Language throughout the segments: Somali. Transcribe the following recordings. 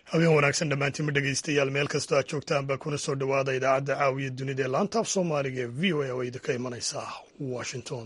habeen wanaagsan dhammaantiinma dhegaystayaal meel kastoo aad joogtaanba kuna soo dhowaada idaacadda caawiya dunida ee laantaaf soomaaliga ee v o a oo idinka imanaysa washington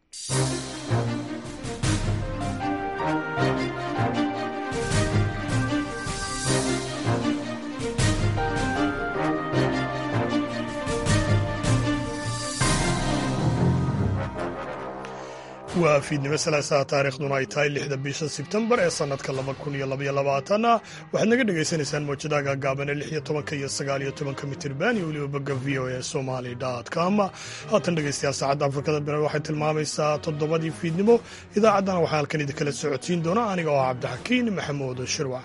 waa fiidnimo salaasaha taariikhduna ay tahay lixda bisha sebtembar ee sannadka laba kun iyo labaiyo labaatana waxaad naga dhagaysanaysaan mawjadaha gaagaaban ee lix iyo tobanka iyo sagaal iyo tobanka mitirban iyo weliba bogga v o a somali com haatan dhegaystayaal saacadda afrikada bire waxay tilmaamaysaa toddobadii fiidnimo idaacaddana waxaa halkan idinkala socodsiin doona aniga oo cabdixakiin maxamuud shirwac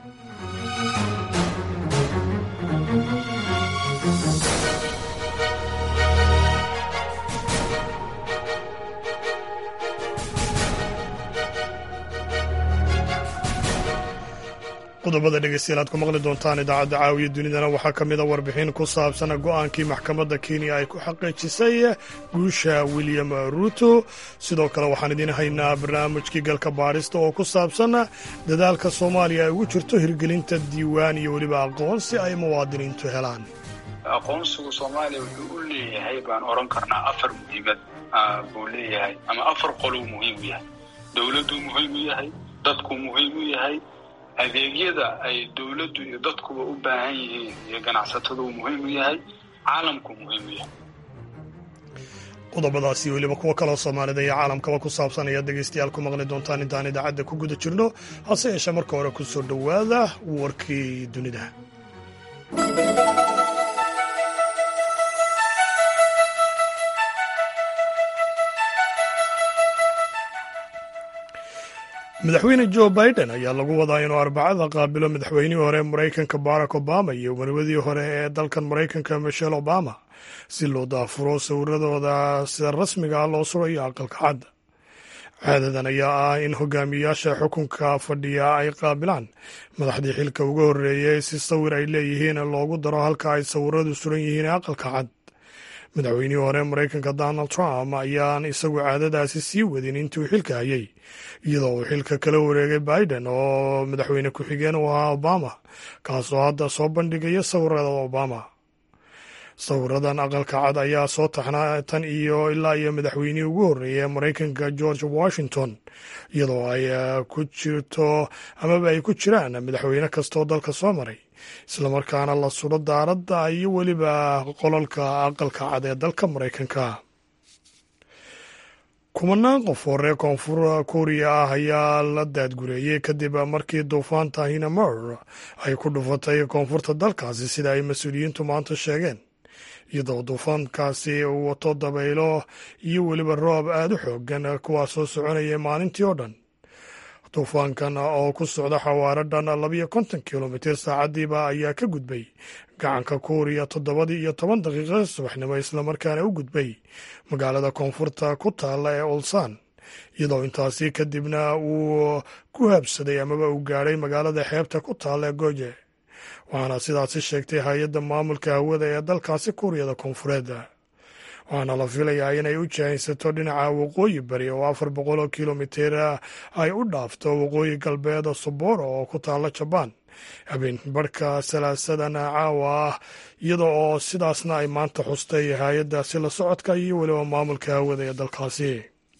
qodobada dhegeystayaal aad ku maqli doontaan idaacadda caawiya dunidana waxaa ka mida warbixin ku saabsan go'aankii maxkamadda kenya ay ku xaqiijisay guusha william ruto sidoo kale waxaan idiin haynaa barnaamijkii galka baadhista oo ku saabsan dadaalka soomaaliya ay ugu jirto hirgelinta diiwaan iyo weliba aqoon si ay muwaadiniintu helaan aqoonsigu soomaaliya wuxuu u leeyahay baan odhan karnaa afar muhiimad buu leeyahay ama afar qoluu muhiim u yahay dowladduu muhiim u yahay dadku muhiim u yahay adeegyada ay dowladdu iyo dadkuba u baahan yihiin iyo ganacsatadu muhiim u yahay caalamku muhiim u yahay qodobadaasi weliba kuwo kaloo soomaalida iyo caalamkaba ku saabsan ayaad dhegaystayaal ku maqli doontaan intaan idaacadda ku guda jirno hase yeeshee marka hore ku soo dhowaada warkii dunida madaxweyne jo biden ayaa lagu wadaa inuu arbacada qaabilo madaxweynihii hore ee maraykanka barack obama iyo marwadii hore ee dalkan maraykanka michelle obama si loo daafuro sawiradooda sida rasmiga ah loo surayo aqalka cadda caadadan ayaa ah in hogaamiyayaasha xukunka fadhiya ay qaabilaan madaxdii xilka uga horreeyay si sawir ay leeyihiin loogu daro halka ay sawiradu suran yihiin ee aqalka cad madaxweynihii hore maraykanka donald trump ayaan isagu caadadaasi sii wadin intuu xilka hayay iyadoo uu xilka kala wareegay biden oo madaxweyne ku-xigeen u ahaa obama kaasoo hadda soo bandhigaya sawirada obama sawiradan aqalka cad ayaa soo taxnaa tan iyo ilaa iyo madaxweynihii ugu horreeyay ee maraykanka george washington iyadoo ay ku jirto amaba ay ku jiraan madaxweyne kastaoo dalka soo maray islamarkaana la suro daaradda iyo weliba qolalka aqalka cad ee dalka maraykanka kumanaan qof oo reer koonfur kuuriya ah ayaa la daadgureeyey kadib markii duufaanta hinamor ay ku dhufatay koonfurta dalkaasi sida ay mas-uuliyiintu maanta sheegeen iyadoo duufaankaasi uu wato dabaylo iyo weliba roob aada u xoogan kuwaasoo soconaya maalintii oo dhan duufaankan oo ku socda xawaaro dhan labiyo konton kilomitir saacadiiba ayaa ka gudbay gacanka kuuriya toddobadii iyo toban daqiiqa subaxnimo islamarkaana u gudbay magaalada koonfurta ku taalla ee ulsan iyadoo intaasi kadibna uu ku habsaday amaba uu gaadhay magaalada xeebta ku taalla ee goje waxaana sidaasi sheegtay hay-adda maamulka hawada ee dalkaasi kuuriyada koonfureed waxaana la filayaa inay u jahaysato dhinaca waqooyi bari oo afar boqol oo kilomitir ay u dhaafto waqooyi galbeed soboro oo ku taalla jabaan habeen barhka salaasadan caawa ah iyada oo sidaasna ay maanta xustay hay-addaasi la socodka iyo weliba maamulka hawada ee dalkaasi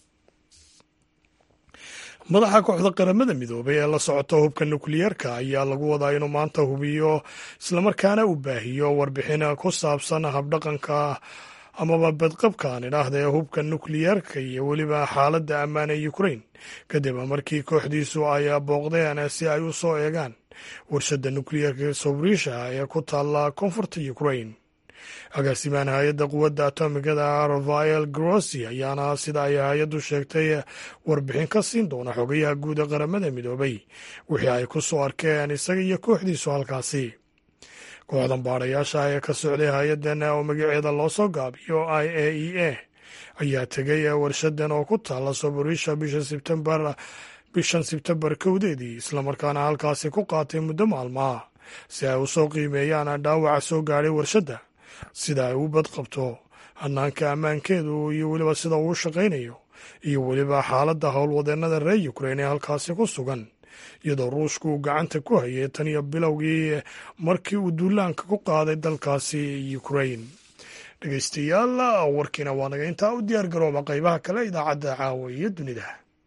madaxa kooxda qaramada midoobay ee la socota hubka nukliyeerka ayaa lagu wadaa inuu maanta hubiyo islamarkaana u baahiyo warbixin ku saabsan habdhaqanka amaba badqabkaan idhaahda ee hubka nukliyeerka iyo weliba xaaladda ammaan ee ukrain kadib markii kooxdiisu ay booqdeen si ay u soo eegaan warshadda nukliyeerka sobrisha ee ku taalla koonfurta ukrain agaasimaan hay-adda quwadda atomigada rafael grossi ayaana sida ay hay-addu sheegtay warbixin ka siin doona xogayaha guud ee qaramada midoobay wixii ay ku soo arkeen isaga iyo kooxdiisu halkaasi kooxdan baadhayaasha ee ka socday hay-addan oo magaceeda loo soo gaabiyo i a e a ayaa tegay warshadan oo ku taalla soborisha bisha sebtembar bishan sebtembar kowdeedii islamarkaana halkaasi ku qaatay muddo maalmaha si ay u soo qiimeeyaan dhaawaca soo gaadhay warshadda sida ay u badqabto hanaanka ammaankeedu iyo weliba sida uu shaqaynayo iyo weliba xaaladda howlwadeennada reer ukrain ee halkaasi ku sugan iyadoo ruushku uu gacanta ku hayay tan iyo bilowgii markii uu duulaanka ku qaaday dalkaasi ukrain dhegeystayaal warkiina waa naga intaa u diyaar garooba qaybaha kale idaacadda caawa iyo dunida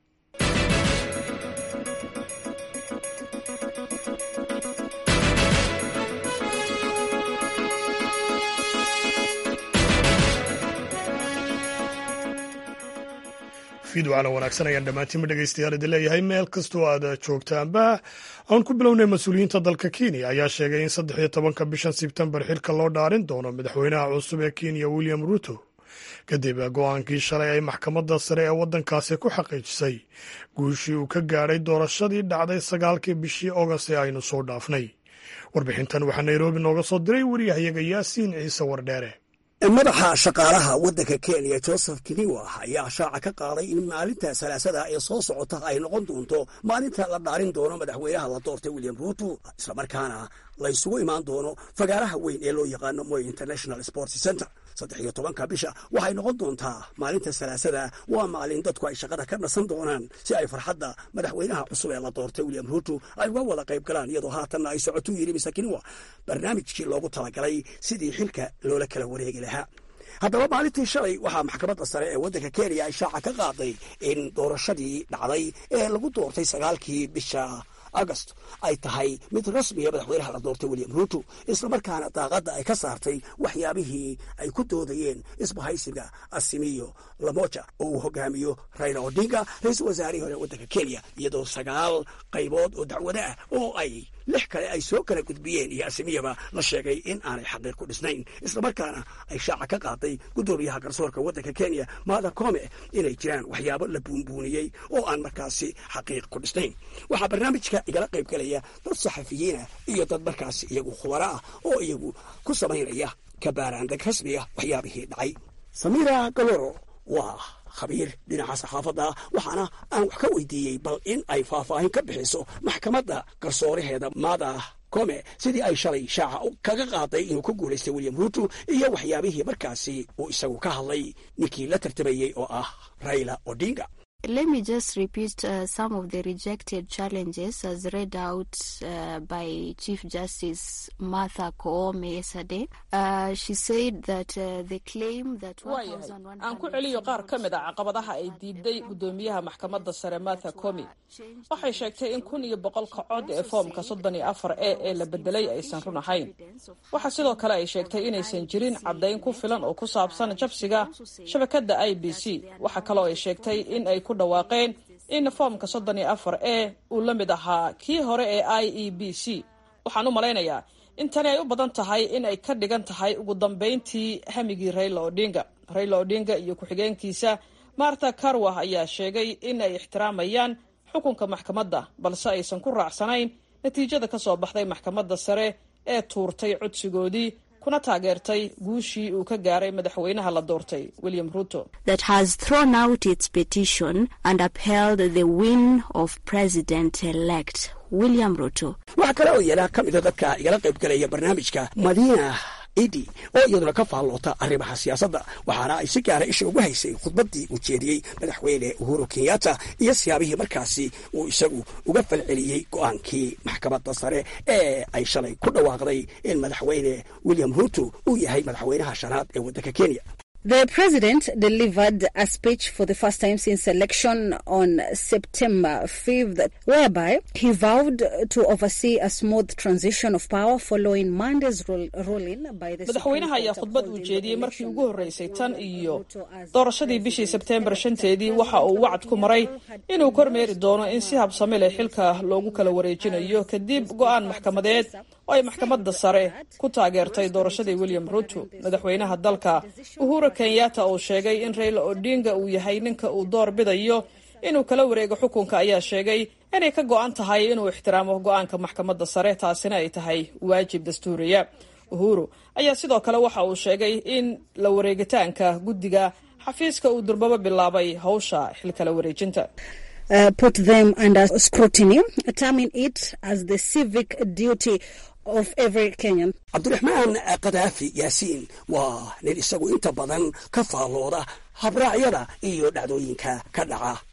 fiidwacana wanaagsan ayaan dhammaantiinba dhegeystayaal idin leeyahay meel kastoo aad joogtaanba aan ku bilownay mas-uuliyiinta dalka kenya ayaa sheegay in saddex iyo tobanka bishan sebtembar xilka loo dhaarin doono madaxweynaha cusub ee kenya william ruto kadib go-aankii shalay ay maxkamadda sare ee waddankaasi ku xaqiijisay guushii uu ka gaadhay doorashadii dhacday sagaalkii bishii ogost ee aynu soo dhaafnay warbixintan waxaa nairobi nooga soo diray wariyahayaga yaasiin ciise wardheere madaxa shaqaalaha waddanka kenya joseph kiniwa ayaa shaaca ka qaaday in maalinta salaasada ee soo socota ay noqon doonto maalinta la dhaarin doono madaxweynaha la doortay william ruto islamarkaana la ysugu imaan doono fagaaraha weyn ee loo yaqaano moy international sports center saddex iyo tobanka bisha waxay noqon doontaa maalinta salaasada waa maalin dadku ay shaqada ka nasan doonaan si ay farxadda madaxweynaha cusub ee la doortay william ruto ay uga wada qayb galaan iyadoo haatanna ay socotu yidhi mise kiniwa barnaamijkii loogu talagalay sidii xilka loola kala wareegi lahaa haddaba maalintii shalay waxaa maxkamadda sare ee waddanka kenya ay shaaca ka qaaday in doorashadii dhacday ee lagu doortay sagaalkii bisha agost ay tahay mid rasmiya madaxweynaha la doortay william ruto islamarkaana daaqadda ay ka saartay waxyaabihii ay ku doodayeen isbahaysiga asimiyo lamoja oo uu hogaamiyo raila odinga ra-iisul wasaarihii hore waddanka kenya iyadoo sagaal qaybood oo dacwado ah oo ay lix kale ay soo kala gudbiyeen iyo asimiyaba la sheegay in aanay xaqiiq ku dhisnayn islamarkaana ay shaaca ka qaaday guddoomiyaha garsoorka waddanka kenya maada kome inay jiraan waxyaabo la buunbuuniyey oo aan markaasi xaqiiq ku dhisnayn waxaa barnaamijka igala qayb galaya dad saxafiyiina iyo dad markaasi iyagu khubaro ah oo iyagu ku samaynaya kabaaraandeg rasmiga waxyaabihii dhacay samira galoro waa khabiir dhinaca saxaafadda waxaana aan wax ka weydiiyey bal in ay faahfaahin ka bixiso maxkamadda garsooraheeda maada kome sidii ay shalay shaaca kaga qaaday inuu ku guulaystay william ruto iyo waxyaabihii markaasi uu isagu ka hadlay ninkii la tartamayey oo ah raila odinga Let me just repeat uh, some of the rejected challenges as read out uh, by Chief Justice Martha Koome yesterday. Uh, she said that uh, the claim that waayahay aan ku celiyo qaar ka mid a caqabadaha ay diiday guddoomiyaha maxkamadda sare martha comi waxay sheegtay in kun iyo boqolka cod ee foomka soddon iyo afar e ee la bedelay aysan run ahayn waxaa sidoo kale ay sheegtay inaysan jirin caddayn ku filan oo ku saabsan jabsiga shabakadda i b c waxaa kaloo ay sheegtay in ay ku dhawaaqeen in foomka soddon iyo afar e uu la mid ahaa kii hore ee i e b c waxaan u malaynayaa in tani ay u badan tahay in ay ka dhigan tahay ugu dambayntii hamigii raila odinga raila odinga iyo ku-xigeenkiisa martha karwah ayaa sheegay in ay ixtiraamayaan xukunka maxkamadda balse aysan ku raacsanayn natiijada ka soo baxday maxkamadda sare ee tuurtay codsigoodii kuna taageertay guushii uu ka gaaray madaxweynaha la doortay william ruto that has thrown out its petition and upheld the win of president elect william ruto waxaa kale oo yeelaa ka mida dadka igala qayb galaya barnaamijka madiina idi oo iyaduna ka faalloota arrimaha siyaasadda waxaana ay si gaara isha ugu haysay khudbaddii uu jeediyey madaxweyne uhuru kenyatta iyo siyaabihii markaasi uu isagu uga falceliyey go'aankii maxkamadda sare ee ay shalay ku dhawaaqday in madaxweyne william ruto uu yahay madaxweynaha shanaad ee waddanka kenya The president delivered a speech for the first time since election on September 5th, whereby he vowed to oversee a smooth transition of power following Monday's ruling by the madaxweynaha ayaa khudbad uu jeediyey markii ugu horreysay tan iyo doorashadii bishii sebteembar shanteedii waxa uu wacd ku maray inuu kormeeri doono in si habsami leh xilka loogu kala wareejinayo kadib go'aan maxkamadeed oo ay maxkamadda sare ku taageertay doorashadii william ruto madaxweynaha dalka uhuru kenyatta uu sheegay in raila odinga uu yahay ninka uu door bidayo inuu kala wareego xukunka ayaa sheegay inay ka go'an tahay inuu ixtiraamo go'aanka maxkamadda sare taasina ay tahay waajib dastuuriya uhuru ayaa sidoo kale waxa uu sheegay in la wareegitaanka guddiga xafiiska uu durbaba bilaabay hawsha xilkala wareejinta Uh, put them under scrutiny, terming it as the civic duty of every Kenyan. cabdiraxmaan kadaafi yaasiin waa nin isagu inta badan ka faallooda habraacyada iyo dhacdooyinka ka dhaca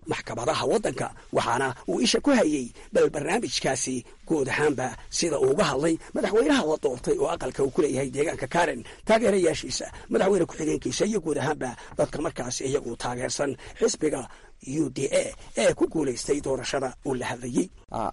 maxkamadaha waddanka waxaana uu isha ku hayey bal barnaamijkaasi guud ahaanba sida uu uga hadlay madaxweynaha la doortay oo aqalka uu ku leeyahay deegaanka karen taageerayaashiisa madaxweyne ku-xigeenkiisa iyo guud ahaanba dadka markaas iyagu taageersan xisbiga u d a ee ku guulaystay doorashada uu la hadlayey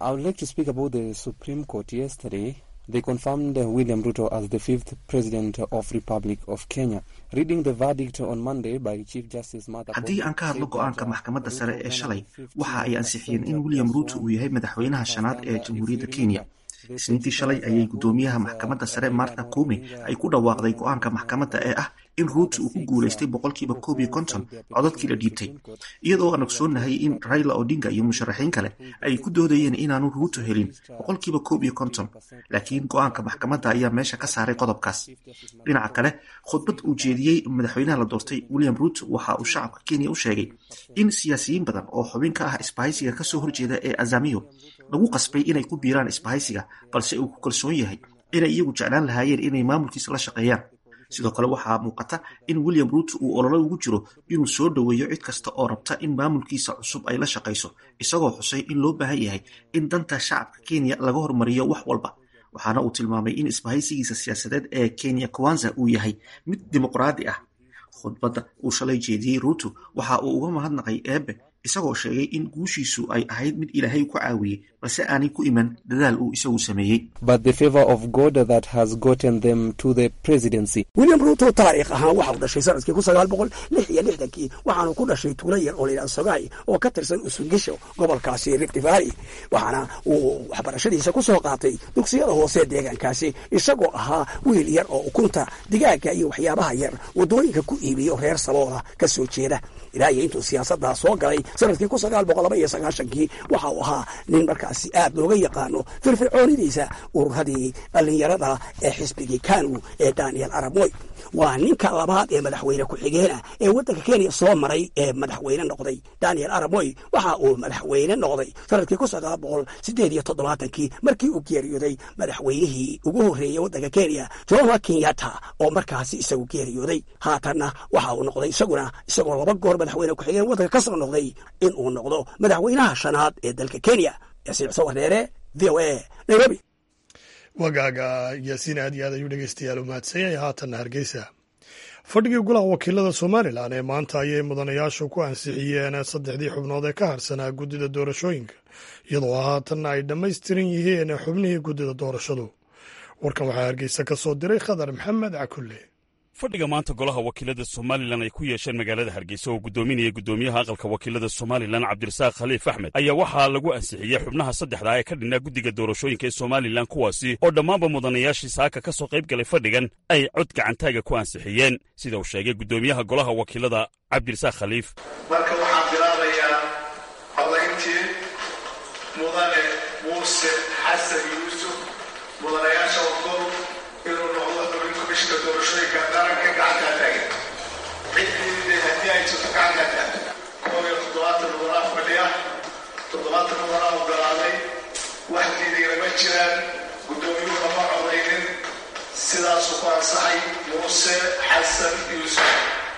They confirmed William Ruto as the fifth president of Republic of Kenya. Reading the verdict on Monday by Chief Justice Martha haddii aan ka hadlo go-aanka maxkamadda sare ee shalay waxa ay ansixiyeen in William Ruto uu yahay madaxweynaha shanaad ee jamhuuriyadda Kenya isniintii shalay ayay guddoomiyaha maxkamadda sare martha koome ay ku dhawaaqday go-aanka maxkamadda ee ah in ruuto uu ku guulaystay boqolkiiba koob iyo konton codadkii la dhiibtay iyadoo aan ogsoonahay in raila odinga iyo musharaxiin kale ay ku doodayeen inaanu ruuto helin boqolkiiba koob iyo konton laakiin go-aanka maxkamadda ayaa meesha ka saaray qodobkaas dhinaca kale khudbad uu jeediyey madaxweynaha la doortay william ruuto waxa uu shacabka kenya u sheegay in siyaasiyiin badan oo xubin ka ah isbahaysiga kasoo horjeeda ee azamiyo lagu qasbay inay ku biiraan isbahaysiga balse uu ku kalsoon yahay inay iyagu jeclaan lahaayeen inay maamulkiisa la shaqeeyaan sidoo kale waxaa muuqata in william ruuto uu ololo ugu jiro inuu soo dhoweeyo cid kasta oo rabta in maamulkiisa cusub ay la shaqayso isagoo xusay in loo baahan yahay in danta shacabka kenya laga hormariyo wax walba waxaana uu tilmaamay in isbahaysigiisa siyaasadeed ee kenya kwanza uu yahay mid dimuqraadi ah khudbadda uu shalay jeediyey ruuto waxa uu uga mahadnaqay eebe isagoo sheegay in guushiisu ay ahayd mid ilaahay ku caawiyey balse aanay ku iman dadaal uu isagu sameeyey william ruuto taariikh ahaan waxa uu dhashay sanadkii kun sagaal boqol lix iyo lixdankii waxaanu ku dhashay tuulo yar oo layidhaha sogay oo ka tirsan usungisho gobolkaasi rift valley waxaana uu waxbarashadiisa ku soo qaatay dugsiyada hoose deegaankaasi isagoo ahaa wiil yar oo ukunta digaaga iyo waxyaabaha yar waddooyinka ku iibiyo reer sabooda ka soo jeeda ilaa iyo intuu siyaasaddaa soo galay sanadkii kun sagaal boqol laba iyo sagaashankii waxa uu ahaa nin markaasi aad looga yaqaano firfircoonidiisa ururadii dhallinyarada ee xisbigii kanu ee daniel aramoy waa ninka labaad ee madaxweyne ku-xigeena ee waddanka kenya soo maray ee madaxweyne noqday daniel aramoy waxa uu madaxweyne noqday sanadkii kun sagaal boqol sideed iyo toddobaatankii markii uu geeriyooday madaxweynihii ugu horreeyey waddanka kenya jomo kenyatta oo markaasi isagu geeriyooday haatanna waxa uu noqday isaguna isagoo laba goor madaxweyne ku-xigeen waddanka ka soo noqday in uu noqdo madaxweynaha shanaad ee dalka kenya yaasiin xuseen wareere v o a nairobi wagaaga yaasiin aad iyo aad ayuu dhegeystayaal u mahadsan yahay haatanna hargeysa fadhigii golaha wakiilada somalilan ee maanta ayay mudanayaashu ku ansixiyeen saddexdii xubnood ee ka harsanaa guddida doorashooyinka iyadoo haatanna ay dhammaystiran yihiin xubnihii guddida doorashadu warkan waxaa hargeysa ka soo diray khadar maxamed cakulle fadhiga maanta golaha wakiilada somalilan ay ku yeesheen magaalada hargeysa oo guddoominaya guddoomiyaha aqalka wakiilada somalilan cabdirasaaq khaliif axmed ayaa waxaa lagu ansixiyey xubnaha saddexdaa ee ka dhinaa guddiga doorashooyinka ee somalilan kuwaasi oo dhammaanba mudanayaashii saaka ka soo qayb galay fadhigan ay cod gacantaaga ku ansixiyeen sida uu sheegay guddoomiyaha golaha wakiilada cabdirasaaq khaliif marka waxaan bilaabayaa codayntii mudane muuse xasan yuusuf mudanayaasha ogol inuu noqdo xubin komishka doorashooyinka qaranka gacantaa taagan ciddii haddii ay jirto gacantaa taagan koob iyo toddobaatan mudanaa fadhiya toddobaatan mudanaa ogolaaday wax diidayna ma jiraan guddoomiyuhu lama codaynin sidaasuu ku ansaxay muuse xasan yuusuf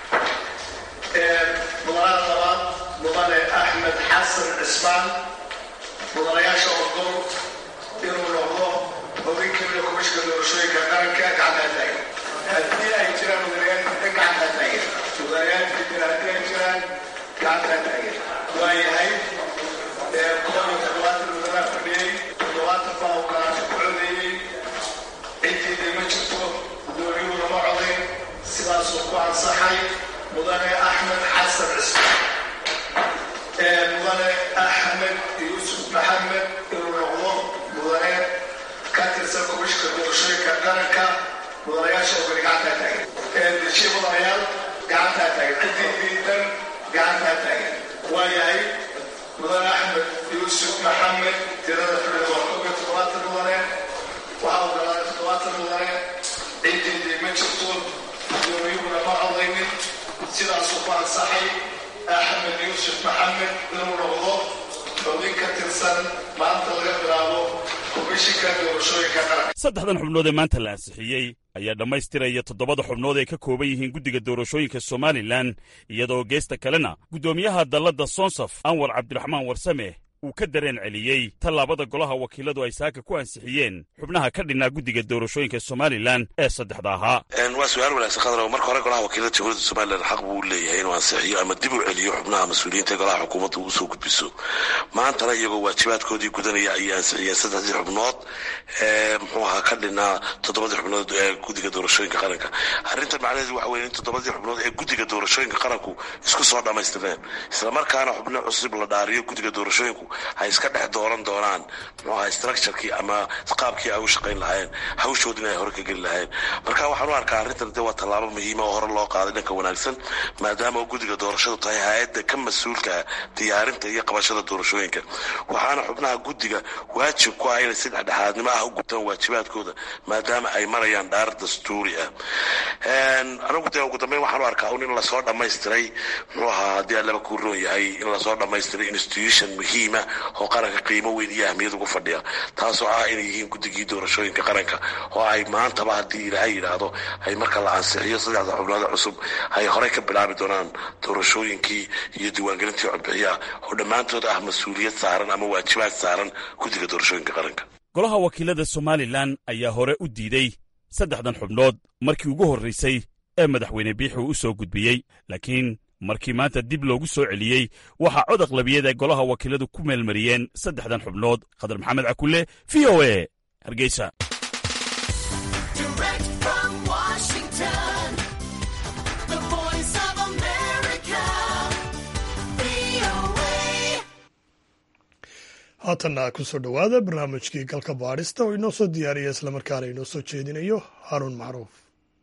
mudanaha labaad mudane axmed xasan cismaan mudanayaasha ogol inuu noqdo xubin kamida komishka doorashooyinka qaranka gacantaa taagan haddii ay jiraan mudanayaal gacantaa taagan mudanayaal jira haddii ay jiraan gacantaa taagan waa yahay koob iyo toddobaatan mudanaa fadhiyey toddobaatan baa ogolaasho ku codeeyey ciddii ma jirto guddoomiyuhu lama codayn sidaasuu ku ansaxay mudane axmed xasan cismaan mudane axmed yuusuf maxamed inuu noqdo mudane ka tirsan komishka doorashooyinka qaranka mudanayaasha ogoli gacantaa taagan dejiye mudanayaal gacantaa taagan ciddii diidan gacantaa taagan waa yahay mudane axmed yuusuf maxamed tirada fadhida waa koob iyo toddobaatan mudane waxaa ogolaaday toddobaatan mudane ciddii dii ma jirto guddoomiyuhuna ma codaynin sidaasuu ku ansaxay axmed yuusuf maxamed inuu noqdo xubin ka tirsan maanta laga bilaabo komishinka doorashooyinka qaranka saddexdan xubnood ee maanta la ansixiyey ayaa dhammaystiraya toddobada xubnood ay ka kooban yihiin guddiga doorashooyinka somalilan iyadoo geesta kalena guddoomiyaha dalladda sonsaf anwar cabdiraxmaan warsame uu ka dareen celiyey tallaabada golaha wakiiladu ay saaka ku ansixiyeen xubnaha ka dhinnaa guddiga doorashooyinka somalilan ee saddexda ahaa waa su-aal wanaagsan khadar marka hore golaha wakiilada jamhuuriyadda somalilan xaq buu u leeyahay inuu ansixiyo ama dib u celiyo xubnaha mas-uuliyiinta ee golaha xukuumadda uu soo gudbiso maantana iyagoo waajibaadkoodii gudanaya ayay ansixiyeen saddexdii xubnood ee muxuu ahaa ka dhinnaa toddobadii xubnood ee guddiga doorashooyinka qaranka arrintan macnaheedu waxa weye in toddobadii xubnood ee guddiga doorashooyinka qaranku isku soo dhammaystirneen islamarkaana xubno cusub la dhaariyo guddiga doorashooyinku ay iska dhex dooran doonaan muxuu ahaa structurekii ama qaabkii ay u shaqayn lahaayeen hawshoodina ay hore ka geli lahaayeen marka waxaan u arkaa arrintan de waa tallaabo muhiima oo hore loo qaaday dhanka wanaagsan maadaama oo guddiga doorashadu tahay hay-adda ka mas-uulka diyaarinta iyo qabashada doorashooyinka waxaana xubnaha guddiga waajib ku ah inay si dhexdhexaadnimo ah u gutaan waajibaadkooda maadaama ay marayaan dhaar dastuuri ah anigu dee ugu dambeyn waxaan u arkaa un in lasoo dhammaystiray muxuu ahaa haddii allaba kuu roon yahay in lasoo dhammaystiray institution muhiima oo qaranka qiimo weyn iyo ahmiyad ugu fadhiya taasoo ah inay yihiin guddigii doorashooyinka qaranka oo ay maantaba haddii ilaahay yidhaahdo ay marka la ansixiyo saddexda xubnood cusub ay horey ka bilaabi doonaan doorashooyinkii iyo diiwaangelintii codbixiyaha oo dhammaantood ah mas-uuliyad saaran ama waajibaad saaran guddiga doorashooyinka qaranka golaha wakiilada somalilan ayaa hore u diiday saddexdan xubnood markii ugu horraysay ee madaxweyne biixi u soo gudbiyey laakiin markii maanta dib loogu soo celiyey waxaa cod aqlabiyad ay golaha wakiiladu ku meelmariyeen saddexdan xubnood khadar maxamed cakulle v o e hargeysa haatanna ku soo dhowaada barnaamijkii galka baadhista oo inoo soo diyaariya islamarkaana inoo soo jeedinayo haruun macruuf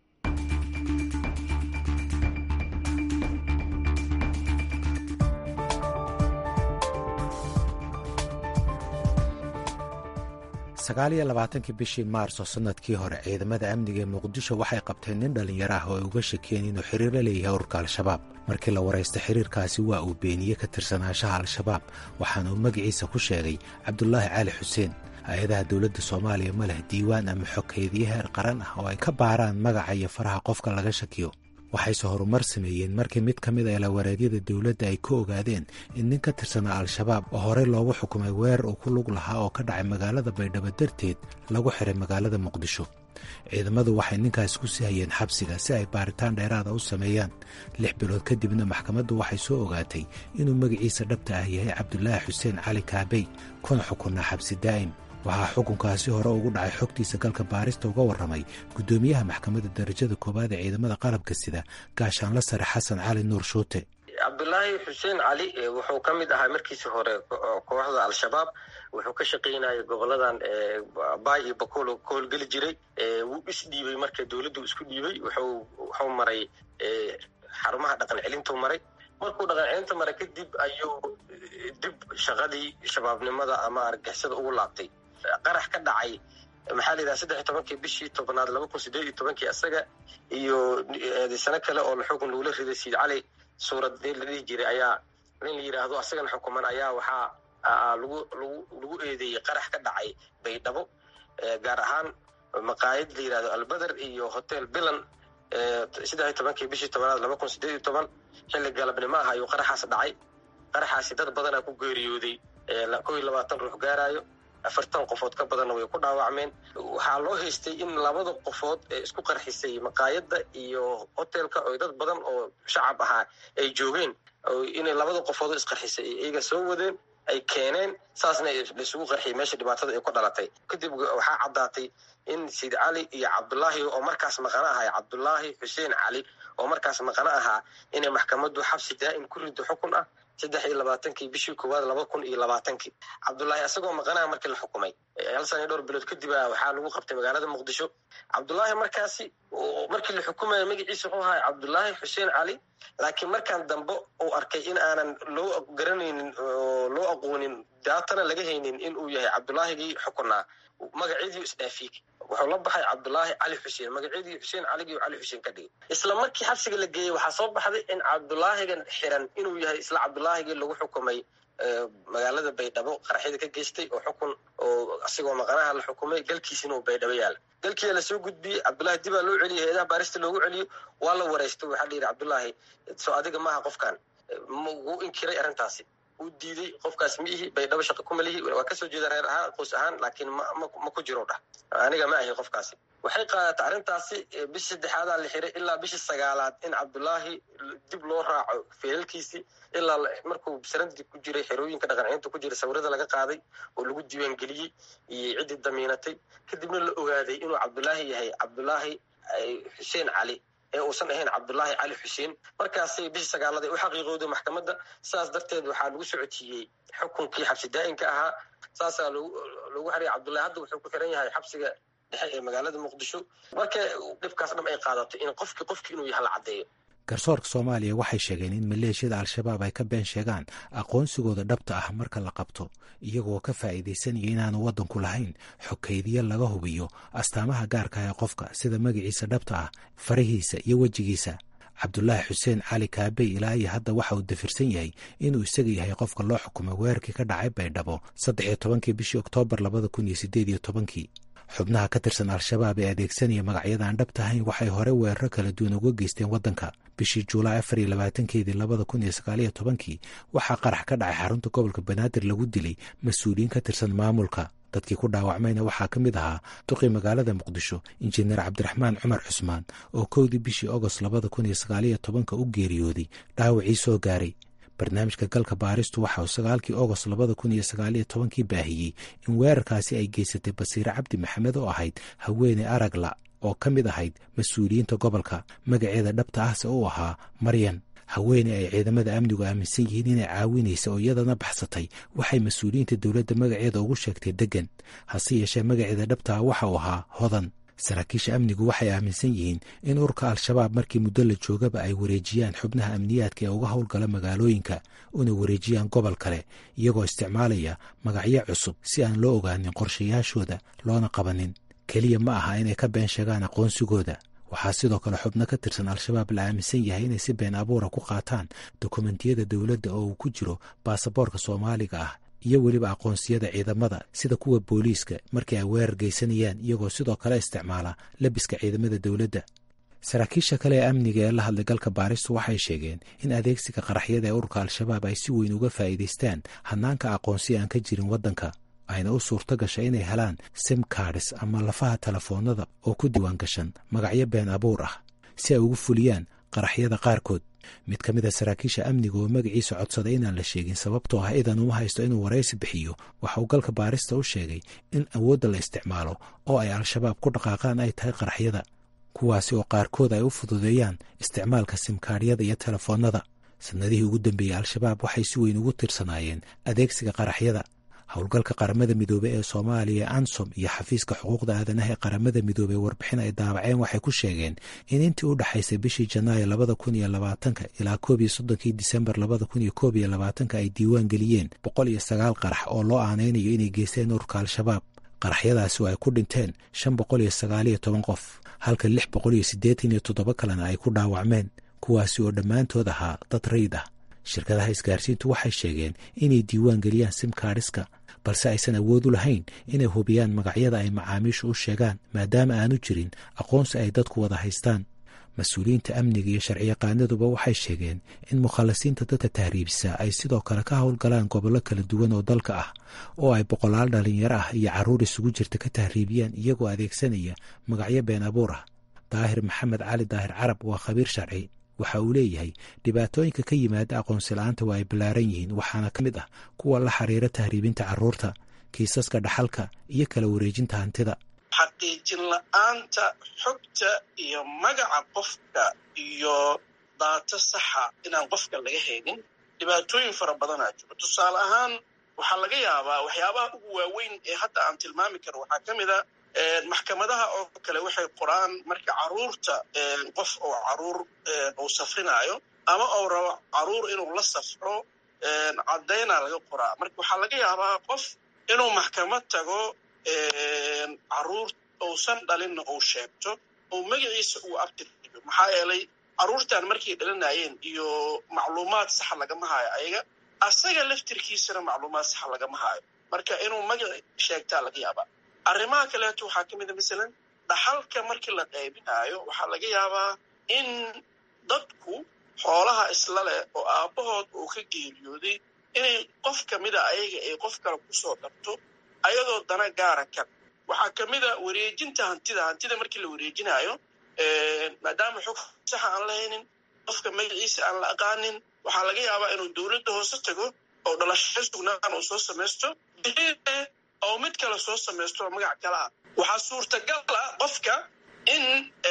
sagaal iyo labaatankii bishii maarso sanadkii hore ciidamada amniga ee muqdisho waxay qabteen nin dhallinyaro ah oo ay uga shakeen inuu xiriir la leeyahay ururka al-shabaab markii la waraysta xiriirkaasi waa uu beeniyey ka tirsanaanshaha al-shabaab waxaana uu magaciisa ku sheegay cabdulaahi cali xuseen hay-adaha dowladda soomaaliya ma leh diiwaan ama xogkeediyo heer qaran ah oo ay ka baaraan magaca iyo faraha qofka laga shakiyo waxayse horumar sameeyeen markii mid ka mid a ilawareedyada dowladda ay ka ogaadeen in nin ka tirsanaa al-shabaab oo horey loogu xukumay weerar uu ku lug lahaa oo ka dhacay magaalada baydhabo darteed lagu xiray magaalada muqdisho ciidamadu waxay ninkaas ku sii hayeen xabsiga si ay baaritaan dheeraada u sameeyaan lix bilood kadibna maxkamaddu waxay soo ogaatay inuu magaciisa dhabta ah yahay cabdulaahi xuseen cali kaabey kuna xukunaa xabsi daa'im waxaa xukunkaasi hore ugu dhacay xogtiisa galka baarista uga warramay guddoomiyaha maxkamadda darajada koowaad ee ciidamada qalabka sida gaashaanla sare xasan cali nuur shuute cabdulaahi xuseen cali wuxuu ka mid ahaa markiisii hore kooxda al-shabaab wuxuu ka shaqaynayay goboladan baay iyo bakool ka howlgeli jiray wuu isdhiibay marka dowladdu isku dhiibay wuxuu maray xarumaha dhaqan celintuu maray markuu dhaqan celinta maray kadib ayuu dib shaqadii shabaabnimada ama argixisada ugu laabtay qarax ka dhacay maxaa la yidhaha saddex iyo tobankii bishii tobnaad laba kun sideed iyo tobankii isaga iyo sano kale oo xukun lagula riday siid cali suurad la dhihi jiray ayaa nin la yidhaahdo asagana xukuman ayaa waxaa lagu lagu lagu eedeeyey qarax ka dhacay baydhabo gaar ahaan maqaayad la yidhahdo albeder iyo hotel bilan saddex iyo tobankii bishii tobnaad laba kun sideed iyo toban xilli galabnimo ah ayuu qaraxaas dhacay qaraxaasi dad badanaa ku geeriyooday kow iyo labaatan ruux gaaraayo afartan qofood ka badanna way ku dhaawacmeen waxaa loo haystay in labada qofood ee isku qarxisay maqaayadda iyo hotelka oo dad badan oo shacab ahaa ay joogeen inay labada qofood oo isqarxisay iyaga soo wadeen ay keeneen saasna laisugu qarxiyay meesha dhibaatada ay ku dhalatay kadib waxaa caddaatay in siid cali iyo cabdulaahi oo markaas maqano ahaa cabdulaahi xuseen cali oo markaas maqano ahaa inay maxkamaddu xabsi daa'im ku rido xukun ah saddex iyo labaatankii bishii koowaad laba kun iyo labaatankii cabdulaahi asagoo maqanaha markii la xukumay hal sana iyo dhowr bilood kadib a waxaa lagu qabtay magaalada muqdisho cabdulaahi markaasi markii la xukumaya magaciisa wuxuu ahaa cabdulaahi xuseen cali laakiin markaan dambe uu arkay in aanan loo garanaynin oo loo aqoonin daatana laga haynin in uu yahay cabdulaahigii xukunaa magacyadii isdhaafiyey wuxuu la baxay cabdulaahi cali xuseen magacyadii xuseen caligii cali xuseen ka dhigay isla markii xabsiga la geeyey waxaa soo baxday in cabdulaahigan xiran inuu yahay isla cabdulaahigii lagu xukumay magaalada baydhabo qaraxyada ka geystay oo xukun oo asigoo maqanaha la xukumay galkiisina uu baydhabo yaala galkiiyaa lasoo gudbiyey cabdullaahi dibaa loo celiyey heedaha baarista loogu celiyo waa la wareystay waxaa la yidhi cabdullaahi soo adiga maaha qofkan wuu inkiray arrintaasi uu diiday qofkaas miihi baydhabo shaqo kuma lihi waa kasoo jeeda reer ahaan qoys ahaan laakiin ma ku jiro dhah aniga ma ahi qofkaasi waxay qaadatay arrintaasi bishii saddexaadaa la xiray ilaa bishii sagaalaad in cabdullaahi dib loo raaco feelalkiisii ilaa markuu sarandi ku jiray xerooyinka dhaqancinta ku jira sawirada laga qaaday oo lagu diiwaangeliyey iyo ciddii damiinatay kadibna la ogaaday inuu cabdullaahi yahay cabdullaahi xuseen cali ee uusan ahayn cabdullaahi cali xuseen markaasay bishii sagaalada u xaqiiqowday maxkamadda sidaas darteed waxaa lagu socodsiiyey xukunkii xabsi daa'inka ahaa saasaa loogu xeraya cabdullahi hadda wuxuu ku xiran yahay xabsiga dhexe ee magaalada muqdisho marka dhibkaas dham ay qaadato in qofkii qofkii inuu yaha la caddeeyo garsoorka soomaaliya waxay sheegeen in maleeshiyada al-shabaab ay ka been sheegaan aqoonsigooda dhabta ah marka la qabto iyagoo ka faa'iidaysanaya inaanu waddanku lahayn xogkaydiyo laga hubiyo astaamaha gaarka ee qofka sida magaciisa dhabta ah farahiisa iyo wejigiisa cabdulaahi xuseen cali kaabey ilaa iyo hadda waxa uu dafirsan yahay inuu isaga yahay qofka loo xukumay weerarkii ka dhacay baydhabo saddex iyo tobankii bishii oktoobar labada kun iyo sideed iyo tobankii xubnaha ka tirsan al-shabaab ee adeegsanaya magacyadaan dhabta ahayn waxay hore weeraro kala duwan uga geysteen waddanka bishii juulaay afar iyo labaatankeedii labada kun iyo sagaaliyo tobankii waxaa qarax ka dhacay xarunta gobolka banaadir lagu dilay mas-uuliyiin ka tirsan maamulka dadkii ku dhaawacmayna waxaa ka mid ahaa duqii magaalada muqdisho injineer cabdiraxmaan cumar cusmaan oo kowdii bishii ogost labada kun iyo sagaaliyo tobanka u geeriyooday dhaawacii soo gaaray barnaamijka galka baaristu waxa uu sagaalkii ogost labada kun iyo sagaaliyo tobankii baahiyey in weerarkaasi ay geysatay basiire cabdi maxamed oo ahayd haweeney aragla oo ka mid ahayd mas-uuliyiinta gobolka magaceeda dhabta ahse uu ahaa maryan haweeney ay ciidamada amnigu aaminsan yihiin inay caawinaysa oo iyadana baxsatay waxay mas-uuliyiinta dowladda magaceeda ugu sheegtay deggan hase yeeshee magaceeda dhabtaa waxa uu ahaa hodan saraakiisha amnigu waxay aaminsan yihiin in ururka al-shabaab markii muddo la joogaba ay wareejiyaan xubnaha amniyaadka ee uga howlgala magaalooyinka una wareejiyaan gobol kale iyagoo isticmaalaya magacyo cusub si aan loo ogaanin qorshayaashooda loona qabanin keliya ma aha inay ka been sheegaan aqoonsigooda waxaa sidoo kale xubno ka tirsan al-shabaab la aaminsan yahay inay si been abuura ku qaataan dokumentiyada dowladda oo uu ku jiro baasaboorka soomaaliga ah iyo weliba aqoonsiyada ciidamada sida kuwa booliiska markii ay weerar geysanayaan iyagoo sidoo kale isticmaala labiska ciidamada dowladda saraakiisha kale ee amniga ee la hadlay galka baaristu waxay sheegeen in adeegsiga qaraxyada ee ururka al-shabaab ay si weyn uga faa'iidaystaan hanaanka aqoonsi aan ka jirin waddanka ayna u suurto gashay inay helaan sim cards ama lafaha telefoonada oo ku diiwaan gashan magacyo been abuur ah si ay ugu fuliyaan qaraxyada qaarkood mid ka mid a saraakiisha amniga oo magaciisa codsaday inaan la sheegin sababtoo ah idan uma haysto inuu waraysi bixiyo waxa uu galka baarista u sheegay in awoodda la isticmaalo oo ay al-shabaab ku dhaqaaqaan ay tahay qaraxyada kuwaasi oo qaarkood ay u fududeeyaan isticmaalka simkaaryada iyo telefoonnada sanadihii ugu dambeeyey al-shabaab waxay si weyn ugu tirsanaayeen adeegsiga qaraxyada howlgalka qaramada midoobey ee soomaaliya ansom iyo xafiiska xuquuqda aadanaha ee qaramada midoobey warbixin ay daabaceen waxay ku sheegeen in intii u dhexaysay bishii janaayo labada kun iyo labaatanka ilaa koob iyo soddonkii disembar labada kun iyo koob iyo labaatanka ay diiwaan geliyeen boqol iyo sagaal qarax oo loo aanaynayo inay geysteen ururka al-shabaab qaraxyadaasi oo ay ku dhinteen shan boqol iyo sagaaliyo toban qof halka lix boqol iyo siddeetan iyo toddoba kalena ay ku dhaawacmeen kuwaasi oo dhammaantood ahaa dad rayd ah shirkadaha isgaarsiintu waxay sheegeen inay diiwaan geliyaan simkaadhiska balse aysan awood u lahayn inay hubiyaan magacyada ay macaamiishu u sheegaan maadaama aanu jirin aqoonsi ay dadku wada haystaan mas-uuliyiinta amniga iyo sharciyaqaanaduba waxay sheegeen in mukhallasiinta dadka tahriibisa ay sidoo kale ka howlgalaan gobollo kala duwan oo dalka ah oo ay boqolaal dhalinyaro ah iyo carruur isugu jirta ka tahriibiyaan iyagoo adeegsanaya magacyo been abuur ah daahir maxamed cali daahir carab waa khabiir sharci waxa uu leeyahay dhibaatooyinka ka yimaada aqoonsi la-aanta waa ay ballaaran yihiin waxaana ka mid ah kuwa la xiriira tahriibinta carruurta kiisaska dhaxalka iyo kala wareejinta hantida xaqiijin la-aanta xogta iyo magaca qofka iyo daato saxa inaan qofka laga haynin dhibaatooyin fara badanaa jiro tusaale ahaan waxaa laga yaabaa waxyaabaha ugu waaweyn ee hadda aan tilmaami karo waxaa ka mid a maxkamadaha oo kale waxay qoraan marka caruurta qof oo caruur uu safrinaayo ama uu rabo caruur inuu la safro caddaynaa laga qoraa marka waxaa laga yaabaa qof inuu maxkamad tago caruur uusan dhalinna uu sheegto oo magaciisa uu abtirdigo maxaa yeelay carruurtan markay dhalinayeen iyo macluumaad saxa lagama haayo ayaga asaga laftirkiisana macluumaad saxa lagama haayo marka inuu magaci sheegtaa laga yaabaa arrimaha kaleeto waxaa ka mid a masalan dhaxalka markii la qaybinaayo waxaa laga yaabaa in dadku xoolaha isla leh oo aabbahood uu ka geeriyooday inay qof ka mida ayaga ay qof kale kusoo darto ayadoo dana gaara kan waxaa ka mid a wareejinta hantida hantida markii la wareejinaayo maadaama xog saxa aan lahaynin qofka magaciisa aan la aqaanin waxaa laga yaabaa inuu dowladda hoose tago oo dhalasho sugnaan uu soo samaysto oo mid kale soo samaysto oo magac kale ah waxaa suurtagal ah qofka in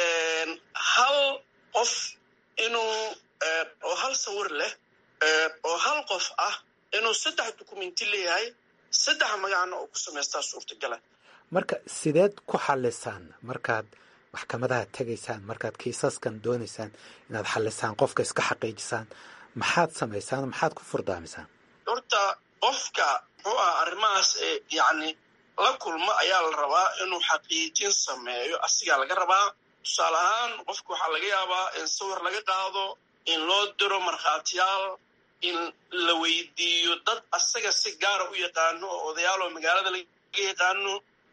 hal qof inuu oo hal sawir leh oo hal qof ah inuu saddex dukumenti leeyahay saddex magacna oo ku samaystaa suurtagala marka sideed ku xalisaan markaad maxkamadaha tegaysaan markaad kiisaskan doonaysaan inaad xalisaan qofka iska xaqiijisaan maxaad samaysaan maxaad ku furdaamisaan horta qofka muxuu aha arrimahaas yacni la kulmo ayaa la rabaa inuu xaqiijin sameeyo asigaa laga rabaa tusaale ahaan qofka waxaa laga yaabaa in sawir laga qaado in loo diro markhaatiyaal in la weydiiyo dad asaga si gaara u yaqaano oo odayaaloo magaalada laga yaqaano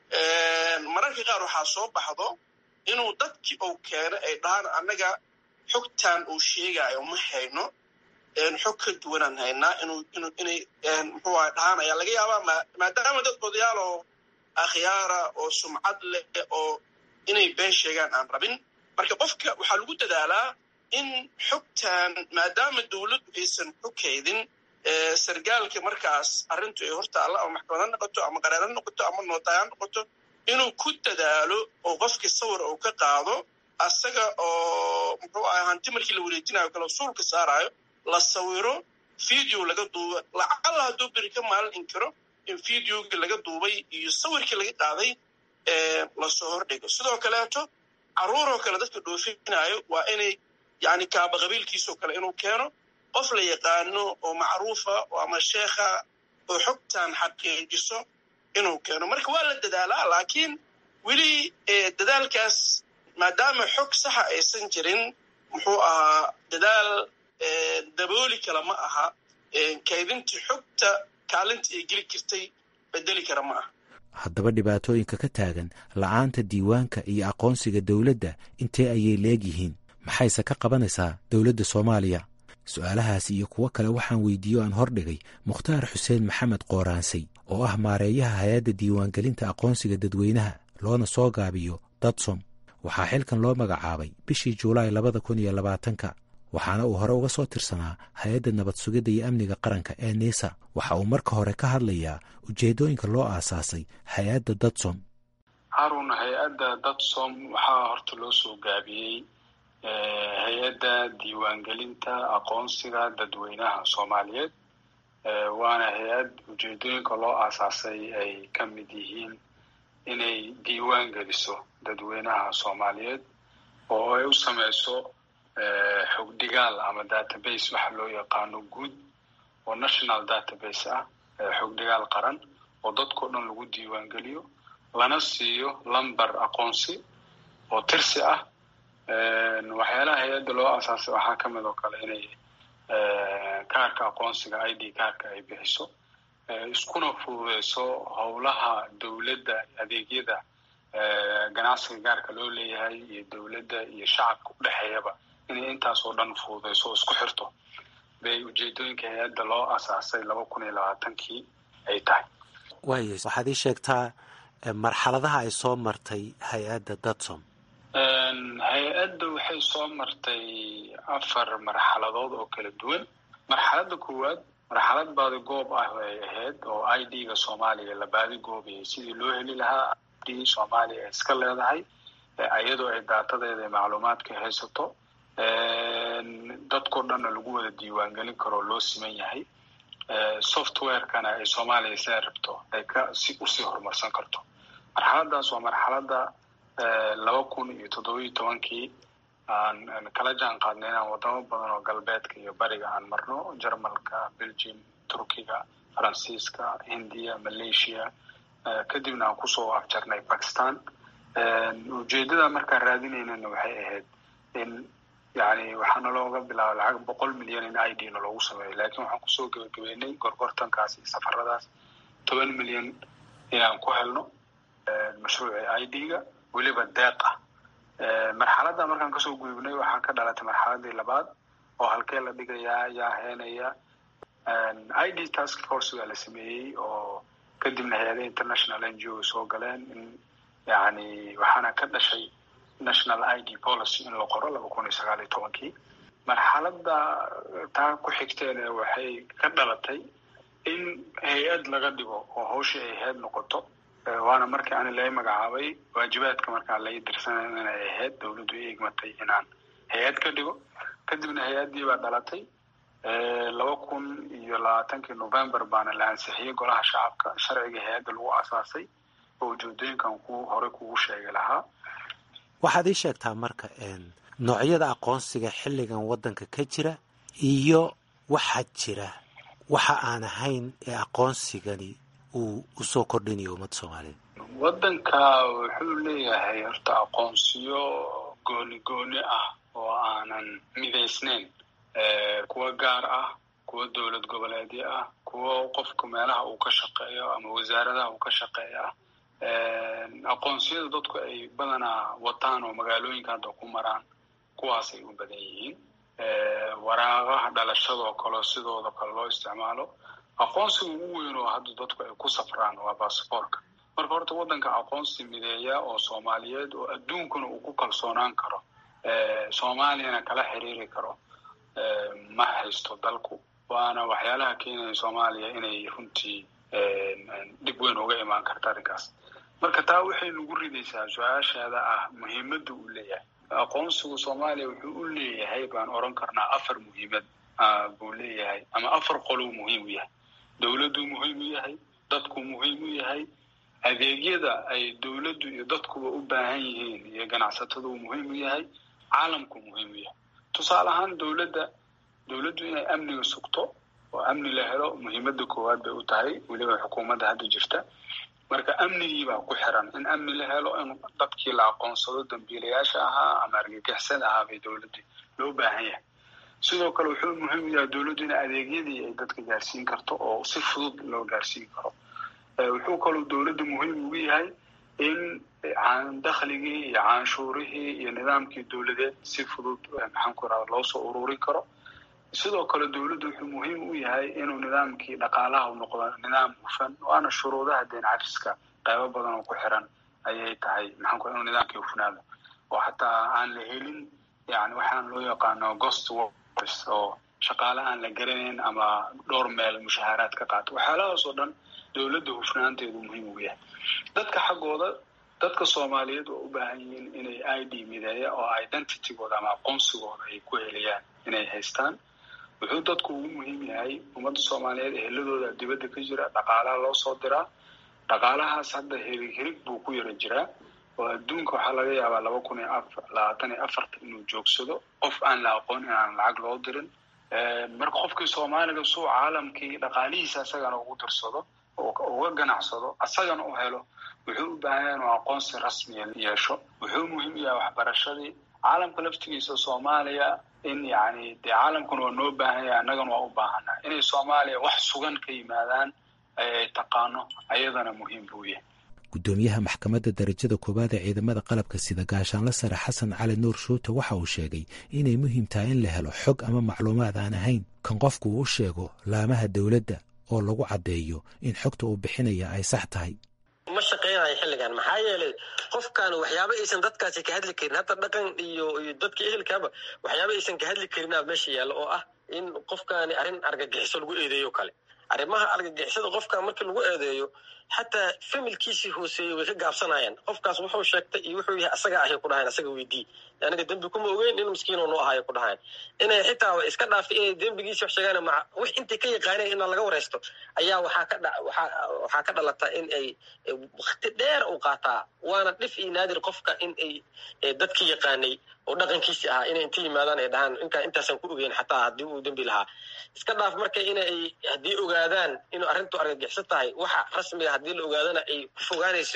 mararka qaar waxaa soo baxdo inuu dadkii uu keeno ay dhahaan annaga xogtan uu sheegaayo ma hayno xog ka duwanaan haynaa inuu inu inay muxuu aha dhahaan ayaa laga yaabaa maadaama dad odayaal oo akhyaara oo sumcad leh oo inay been sheegaan aan rabin marka qofka waxaa lagu dadaalaa in xogtan maadaama dowladdu aysan xogkaydin sargaalka markaas arrintu ay hortaalla ama maxkamad ha noqoto ama qareer ha noqoto ama nootaay ha noqoto inuu ku dadaalo oo qofkii sawir uu ka qaado asaga oo muxuu aha hanti markii la wareejinayo kale suulka saarayo la sawiro video laga duuba lacala hadduu beri ka maalin inkiro in videogii laga duubay iyo sawirkii laga qaaday lasoo hordhigo sidoo kaleeto carruuroo kale dadka dhoofinaayo waa inay yani kaaba qabiilkiisoo kale inuu keeno qof la yaqaano oo macruufa ama sheekha oo xogtan xaqiijiso inuu keeno marka waa la dadaalaa laakiin weli dadaalkaas maadaama xog saxa aysan jirin muxuu ahaa dadaal dabooli kala ma aha kaydintii xogta kaalinta ay geli jirtay bedeli kara ma aha haddaba dhibaatooyinka ka taagan la'aanta diiwaanka iyo aqoonsiga dowladda intee ayay leegyihiin maxayse ka qabanaysaa dowladda soomaaliya su-aalahaas iyo kuwo kale waxaan weydiiye o aan hordhigay mukhtaar xuseen maxamed qooraansay oo ah maareeyaha hay-adda diiwaangelinta aqoonsiga dadweynaha loona soo gaabiyo dadsom waxaa xilkan loo magacaabay bishii juulaay labada kun iyo labaatanka waxaana uu hore uga soo tirsanaa hay-adda nabad sugidda iyo amniga qaranka ee niisa waxa uu marka hore ka hadlayaa ujeeddooyinka loo aasaasay hay-adda dadsom harun hay-adda dadsom waxaa horta loo soo gaabiyey hay-adda diiwaangelinta aqoonsiga dadweynaha soomaaliyeed waana hay-ad ujeedooyinka loo aasaasay ay ka mid yihiin inay diiwaan geliso dadweynaha soomaaliyeed oo ay u sameyso xogdhigaal ama database waxa loo yaqaano guud oo national database ah xogdhigaal qaran oo dadkao dhan lagu diiwaan geliyo lana siiyo lumber aqoonsi oo tirsi ah waxyaalaha hay-adda loo aasaasay waxaa ka mid oo kale inay kaarka aqoonsiga i d kaarka ay bixiso iskuna fududeyso howlaha dowladda adeegyada ganacsiga gaarka loo leeyahay iyo dowladda iyo shacabka u dhexeeyaba inay intaas oo dhan fududeyso oo isku xirto bay ujeedooyinka hay-adda loo aasaasay laba kun iyo labaatankii ay tahay waaya waxaad ii sheegtaa marxaladaha ay soo martay hay-adda dadsom hay-adda waxay soo martay afar marxaladood oo kala duwan marxaladda koowaad marxalad baadi goob ah ay ahayd oo i d ga soomaaliya la baadi goobayay sidii loo heli lahaa i d soomaaliya ay iska leedahay iyadoo ay daatadeeda ee macluumaadka haysato dadkao dhanna lagu wada diiwaangelin karoo loo siman yahay softwarekana ay soomaaliya siday rabto ay ka si usii horumarsan karto marxaladaas waa marxaladda laba kun iyo toddobiyo tobankii aan kala jaan qaadnay inaan wadamo badan oo galbeedka iyo bariga aan marno jermalka belgium turkiga faransiiska hindiya malaysia kadibna aan kusoo afjarnay bakistan ujeeddada markaan raadinaynana waxay ahayd in yani waxaana looga bilaaba lacag boqol milyan in i d na loogu sameeyo laakiin waxaan kusoo gebagabeynay gorgortankaas iyo safaradaas toban milyan inaan ku helno mashruuci i d-ga weliba deeq ah marxaladda markaan kasoo gudubnay waxaa ka dhalatay marxaladii labaad oo halkee la dhigayaa yaa heenaya i d task force baa la sameeyey oo kadibna hay-adaha international n g o soo galeen in yani waxaana ka dhashay national i d policy in la qoro laba kun iyo sagaal iyo tobankii marxaladda taa ku xigteena waxay ka dhalatay in hay-ad laga dhigo oo hawshii ay ahayd noqoto waana markii ani lai magacaabay waajibaadka markaan lai dirsanay inay ahayd dawladdu i egmatay inaan hay-ad ka dhigo kadibna hay-addii baa dhalatay laba kun iyo labaatankii november baana la ansixiyey golaha shacabka sharciga hay-adda lagu aasaasay oo ujeedooyinkan ku horey kugu sheegi lahaa waxaad ii sheegtaa marka noocyada aqoonsiga xilligan waddanka ka jira iyo waxaa jira waxa aan ahayn ee aqoonsigani uu usoo kordhinayo ummadda soomaaliyeed waddanka wuxuu leeyahay horta aqoonsiyo gooni gooni ah oo aanan midaysnayn kuwa gaar ah kuwa dowlad goboleedyo ah kuwa qofka meelaha uu ka shaqeeyo ama wasaaradaha uu ka shaqeeyo ah aqoonsiyada dadku ay badanaa wataan oo magaalooyinka hadda ku maraan kuwaasay u badan yihiin waraaqaha dhalashadoo kaleo sidooda kale loo isticmaalo aqoonsiga ugu weyn oo hadda dadku ay ku safraan waa basaboorka marka horta waddanka aqoonsi mideeya oo soomaaliyeed oo adduunkuna uu ku kalsoonaan karo soomaaliyana kala xiriiri karo ma haysto dalku waana waxyaalaha keenaya soomaaliya inay runtii dhib weyn uga imaan karta arrinkaas marka taa waxay nagu ridaysaa su-aashaada ah muhiimadda uu leeyahay aqoonsigu soomaaliya wuxuu u leeyahay baan oran karnaa afar muhiimad buu leeyahay ama afar qolou muhiim u yahay dowladduu muhiim u yahay dadku muhiim u yahay adeegyada ay dowladdu iyo dadkuba u baahan yihiin iyo ganacsatadu uu muhiim u yahay caalamku muhiim u yahay tusaale ahaan dowladda dowladdu inay amniga sugto oo amni la helo muhiimadda koowaad bay u tahay weliba xukuumadda hadda jirta marka amnigiibaa ku xiran in amni la helo in dadkii la aqoonsado dambiilayaasha ahaa ama argagixisada ahaa bay dowladdu loo baahan yahay sidoo kale wuxuu muhiim u yahay dowladdu in adeegyadii ay dadka gaarsiin karto oo si fudud loo gaarsiin karo wuxuu kaloo dowladda muhiim ugu yahay in dakhligii iyo canshuurihii iyo nidaamkii dowladeed si fudud maxaan ku irahda loo soo ururin karo sidoo kale dowladdu wuxuu muhiim u yahay inuu nidaamkii dhaqaalaha u noqdo nidaam hufan waana shuruudaha deen cafiska qaybo badan oo ku xiran ayay tahay maxaan ku inuu nidaamkii hufnaado oo xataa aan la helin yani waxaan loo yaqaano ghost workers oo shaqaale aan la garanayn ama dhowr meel mushaaharaad ka qaato waxyaalahaas oo dhan dowladda hufnaanteedu muhiim ugu yahay dadka xaggooda dadka soomaaliyeed waa u baahan yihiin inay i d mideeya oo identitygooda ama aqoonsigooda ay ku heliyaan inay haystaan wuxuu dadku ugu muhiim yahay ummadda soomaaliyeed eheladooda dibadda ka jira dhaqaalaha loo soo diraa dhaqaalahaas hadda hirig hirig buu ku yara jiraa oo adduunka waxaa laga yaabaa laba kun iyo afar labaatan iyo afarta inuu joogsado qof aan la aqoon inaan lacag loo dirin marka qofkii soomaaliga suu caalamkii dhaqaalihiisa asagana ugu dirsado uga ganacsado asagana u helo wuxuu u baahan yahay inuu aqoonsi rasmiya yeesho wuxuu muhiim yahay waxbarashadii caalamka laftigiisa soomaaliya in yani dee caalamkuna waa noo baahan yahay annagana waa u baahannaha inay soomaaliya wax sugan ka yimaadaan ay taqaano ayadana muhiim buu yahay guddoomiyaha maxkamadda darajada koowaad ee ciidamada qalabka sida gaashaanla sare xasan cali nuur shuute waxa uu sheegay inay muhiim tahay in la helo xog ama macluumaad aan ahayn kan qofku uu sheego laamaha dowladda oo lagu caddeeyo in xogta uu bixinaya ay sax tahay ma shaqeynayo xilligan maxaa yeelay qofkan waxyaaba aysan dadkaasi ka hadli karin hadda dhaqan iyo iyo dadka ehelkaaba waxyaaba aysan ka hadli karinaa meesha yaalla oo ah in qofkaani arrin argagixiso lagu eedeeyo kale arrimaha argagixisada qofkan markii lagu eedeeyo xataa familkiisii hooseeyey way ka gaabsanayaan qofkaas wuxuu sheegtay iyo wuxuu yahay asaga ahay ku dhahayn asaga weydii aniga dembi kuma ogeyn in miskiinoo noo ahayo ku dhahayn inay xitaa iska dhaafay inay dembigiisi wax sheegaan ma wix intay ka yaqaaneen inaa laga wareysto ayaa waxaa ka dha waxaa waxaa ka dhalata in ay wakti dheer u qaataa waana dhif iyo naadir qofka in ay dadki yaqaanay oo dhaqankiisi ahaa inay inta yimaadaan ay dhahaan inkaa intaasaan ku ogeyn xataa haddii uu dembi lahaa iska dhaaf marka inay haddii ogaadaan inuu arrintu argagixiso tahay waxa rasmiga haddii la ogaadana ay ku fogaanayso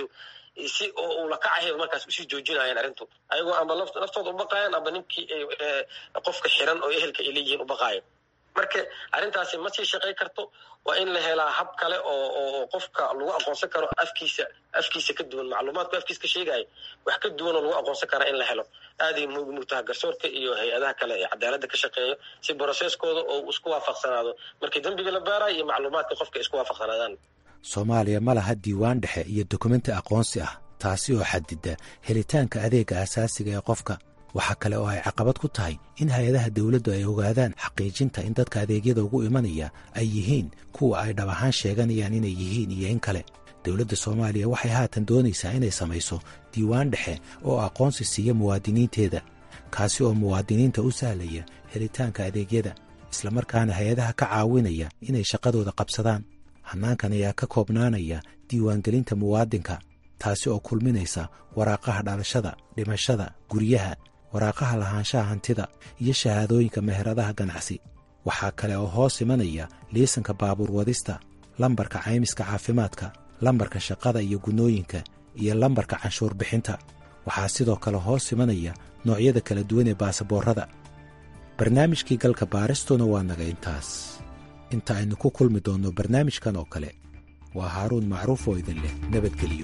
si oo uu lakacahay markaas usii joojinayaan arrintu ayagoo amba laftooda ubaqayan amba ninkii qofka xiran oo ehelka ay leeyihiin ubaqaayo marka arrintaasi ma sii shaqay karto waa in la helaa hab kale oo oo qofka lagu aqoonsan karo afkiisa afkiisa ka duwan macluumaadku afkiisa ka sheegaya wax ka duwan oo lagu aqoonsan karaa in la helo aaday muhiim u tahay garsoorka iyo hay-adaha kale ee cadaaladda ka shaqeeya si broseskooda oo isku waafaqsanaado markii dembiga la baarayo iyo macluumaadka qofka isku waafaqsanaadaan soomaaliya ma laha diiwaan dhexe iyo dokumenti aqoonsi ah taasi oo xadida helitaanka adeega asaasiga ee qofka waxaa kale oo ay caqabad ku tahay in hay-adaha dawladdu ay ogaadaan xaqiijinta in dadka adeegyada ugu imanaya ay yihiin kuwa ay dhab ahaan sheeganayaan inay yihiin iyo in kale dowladda soomaaliya waxay haatan doonaysaa inay samayso diiwaan dhexe oo aqoonsi siiya muwaadiniinteeda kaasi oo muwaadiniinta u sahlaya helitaanka adeegyada islamarkaana hay-adaha ka caawinaya inay shaqadooda qabsadaan hannaankan ayaa ka koobnaanaya diiwaangelinta muwaadinka taasi oo kulminaysa waraaqaha dhalashada dhimashada guryaha waraaqaha lahaanshaha hantida iyo shahaadooyinka meheradaha ganacsi waxaa kale oo hoos imanaya liisanka baabuur wadista lambarka caymiska caafimaadka lambarka shaqada iyo gunnooyinka iyo lambarka canshuur bixinta waxaa sidoo kale hoos imanaya noocyada kala duwan ee baasaboorrada barnaamijkii galka baaristuna waa naga intaas inta aynu ku kulmi doonno barnaamijkan oo kale waa haaruun macruuf oo idin leh nabadgeliyo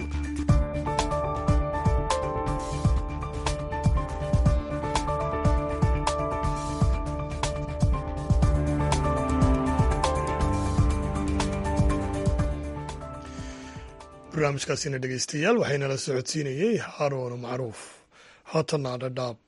barnaamijkaasina dhegeystayaal waxaynala socodsiinayey haaruun macruuf haatanna dhadhaab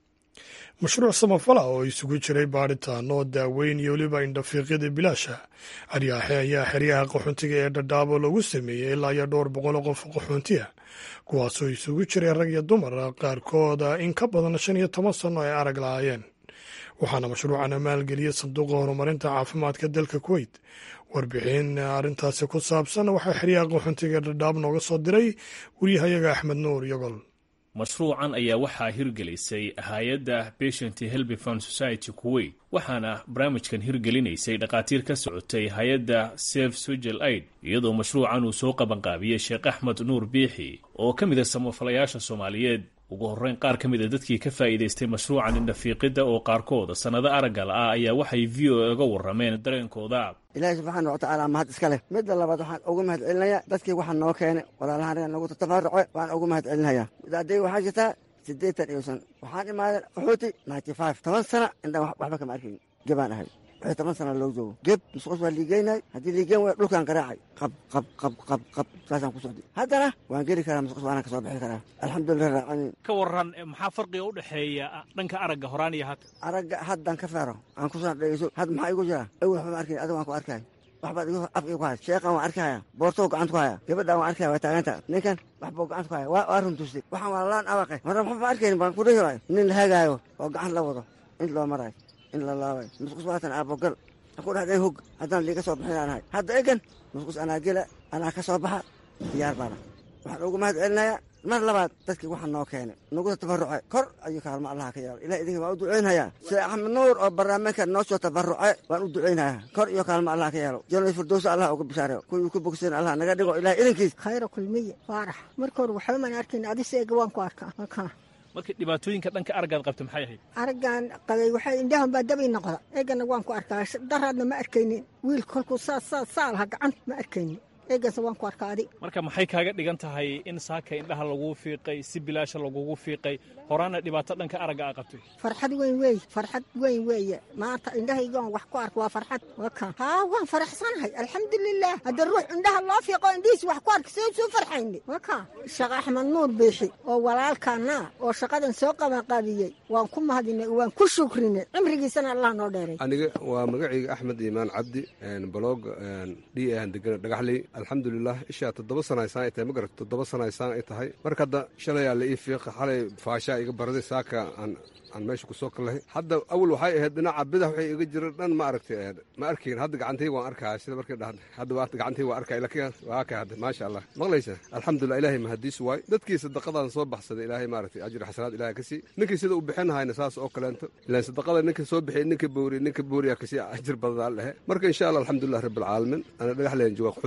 mashruuc samafala oo isugu jiray baadhitaano daaweyn iyo weliba indhafiiqyada bilaasha aryaaxe ayaa xeryaha qaxoontiga ee dhadhaabo lagu sameeyey ilaa iyo dhowr boqoloo qof qaxoontiya kuwaasoo isugu jiray rag iyo dumar qaarkooda in ka badan shan iyo toban sanno ay arag lahaayeen waxaana mashruucana maalgeliyey sanduuqa horumarinta caafimaadka dalka kuweyt warbixin arrintaasi ku saabsan waxaa xeryaha qaxoontiga ee dhadhaab nooga soo diray wariyahayaga axmed nuur yogol mashruucan ayaa waxaa hirgelisay hay-adda patient helby fund society kuwait waxaana barnaamijkan hirgelinaysay dhakhaatiir ka socotay hay-adda sef sugel aid iyadoo mashruucan uu soo qabanqaabiyey sheekh axmed nuur biixi oo ka mid a samafalayaasha soomaaliyeed ugu horreyn qaar ka mid a dadkii ka faa'iidaystay mashruucan indhafiiqidda oo qaarkooda sannado araggal ah ayaa waxay v o ga warrameen dareenkooda ilaahi subxaana watacaala mahad iska leh midda labaad waxaan ugu mahad celinayaa dadkii waxaa noo keenay walaalahaan anaga nagu tatafaruce waan ugu mahad celinayaa midaaday waxaa jirtaa siddeetan iyo shan waxaan imaaday qaxooti ninety five toban sana indhaan waxba kama arkayn gebaan ahay wixii toban sana loo joogo geb musqus waa liigeynay haddii liigeen way dhulkaan garaacay qab qab qab qab qab saasaan ku socday haddana waan geli karaa musqus waanaan ka soo bixi karaa alxamdulilah raacaniin ka waran maxaa farqiga u dhexeeya dhanka aragga horaan iyo hadda aragga haddan ka feero aan ku soo dhegeyso had maxaa igu jira awel waxba ma arkayn adiga waan ku arkay waxbaad igu af igu haya sheeqan waan arkaya boortow gacanta ku haya gabadhaan waan arkaya waa taaganta ninkan waxbuu gacanta ku haya waa runtustay waxaan waa laan awaqay marna waxba ma arkayn baan ku dhihi nin la hagaayo oo gacan la wado in loo marayo in la laabay musqus waatan aabogal ku dhahdeen hog haddaan liiga soo bixin aanahay hadda egan musqus anaa gela anaa ka soo baxa diyaar baana waxaan ugu mahad celinayaa mar labaad dadkii waxaa noo keenay nagu tabaruce kor ayuu kaalmo allaha ka yeelo ilah idinka waan u ducaynhayaa sheekh axmed nuur oo barnaamijka noo soo tabaruce waan u ducaynhayaa kor iyo kaalmo allaha ka yeelo janal firdowsa allah uga bishaareyo kuwii ku bogsan allah naga dhigo ilah idinkiis khayra kulmiye faarax marka hore waxba maan arkayn adise ega waan ku arkaa markaa marka dhibaatooyinka dhanka araggaad qabta maxay ahayd araggaan qabay waxay indhahan baa dabi noqda eegana waan ku arkaa daraadna ma arkaynin wiil kolkuu saa saa saa laha gacan ma arkaynin eeganse waan ku arkaa adi marka maxay kaaga dhigan tahay in saaka indhaha laguu fiiqay si bilaasha lagugu fiiqay horaana dhibaato dhanka aragga aa qabtay farxad weyn weeye farxad weyn weeye maanta indhahaygaan wax ku arka waa farxad waka haa waan faraxsanahay alxamdulilah hadda ruux indhaha loo fiiqo indhihiis wax ku arka see soo farxayni waka sheekh axmed nuur biixi oo walaalkaana oo shaqadan soo qabanqaabiyey waan ku mahadinay waan ku shukrinay cimrigiisana allah noo dheeray aniga waa magacayga axmed iimaan cabdi baloog d aan degana dhagaxley alxamdulilah ishaa toddoba sana saan ay tahay ma garat toddoba sana saan ay tahay marka hadda shalayaa la ii fiiqa xalay faashaa iga baraday saaka aan aan meesha ku soo kallahay hadda awal waxay ahayd dhinaca bidax waxay iga jira dhan ma aragtay ma arkayn hadda gacantayga waan arkaya sida markay dhahda hadda waa gacantayga waan arkaya laakiin waa kay hadda maasha allah maqlaysa alxamdulilah ilaahay mahadiis waay dadkii sadaqadan soo baxsaday ilaahay maaragtay ajri xasanaad ilaahay ka sii ninkii sida u bixin hayna saas oo kaleento ilaan sadaqada ninka soo bixiyay ninka booriy ninka booriya kasii ajir badanaa lehe marka insha allah alxamdulilah rabbi alcaalamiin ana dhagax leen jooga qaxootiyan iska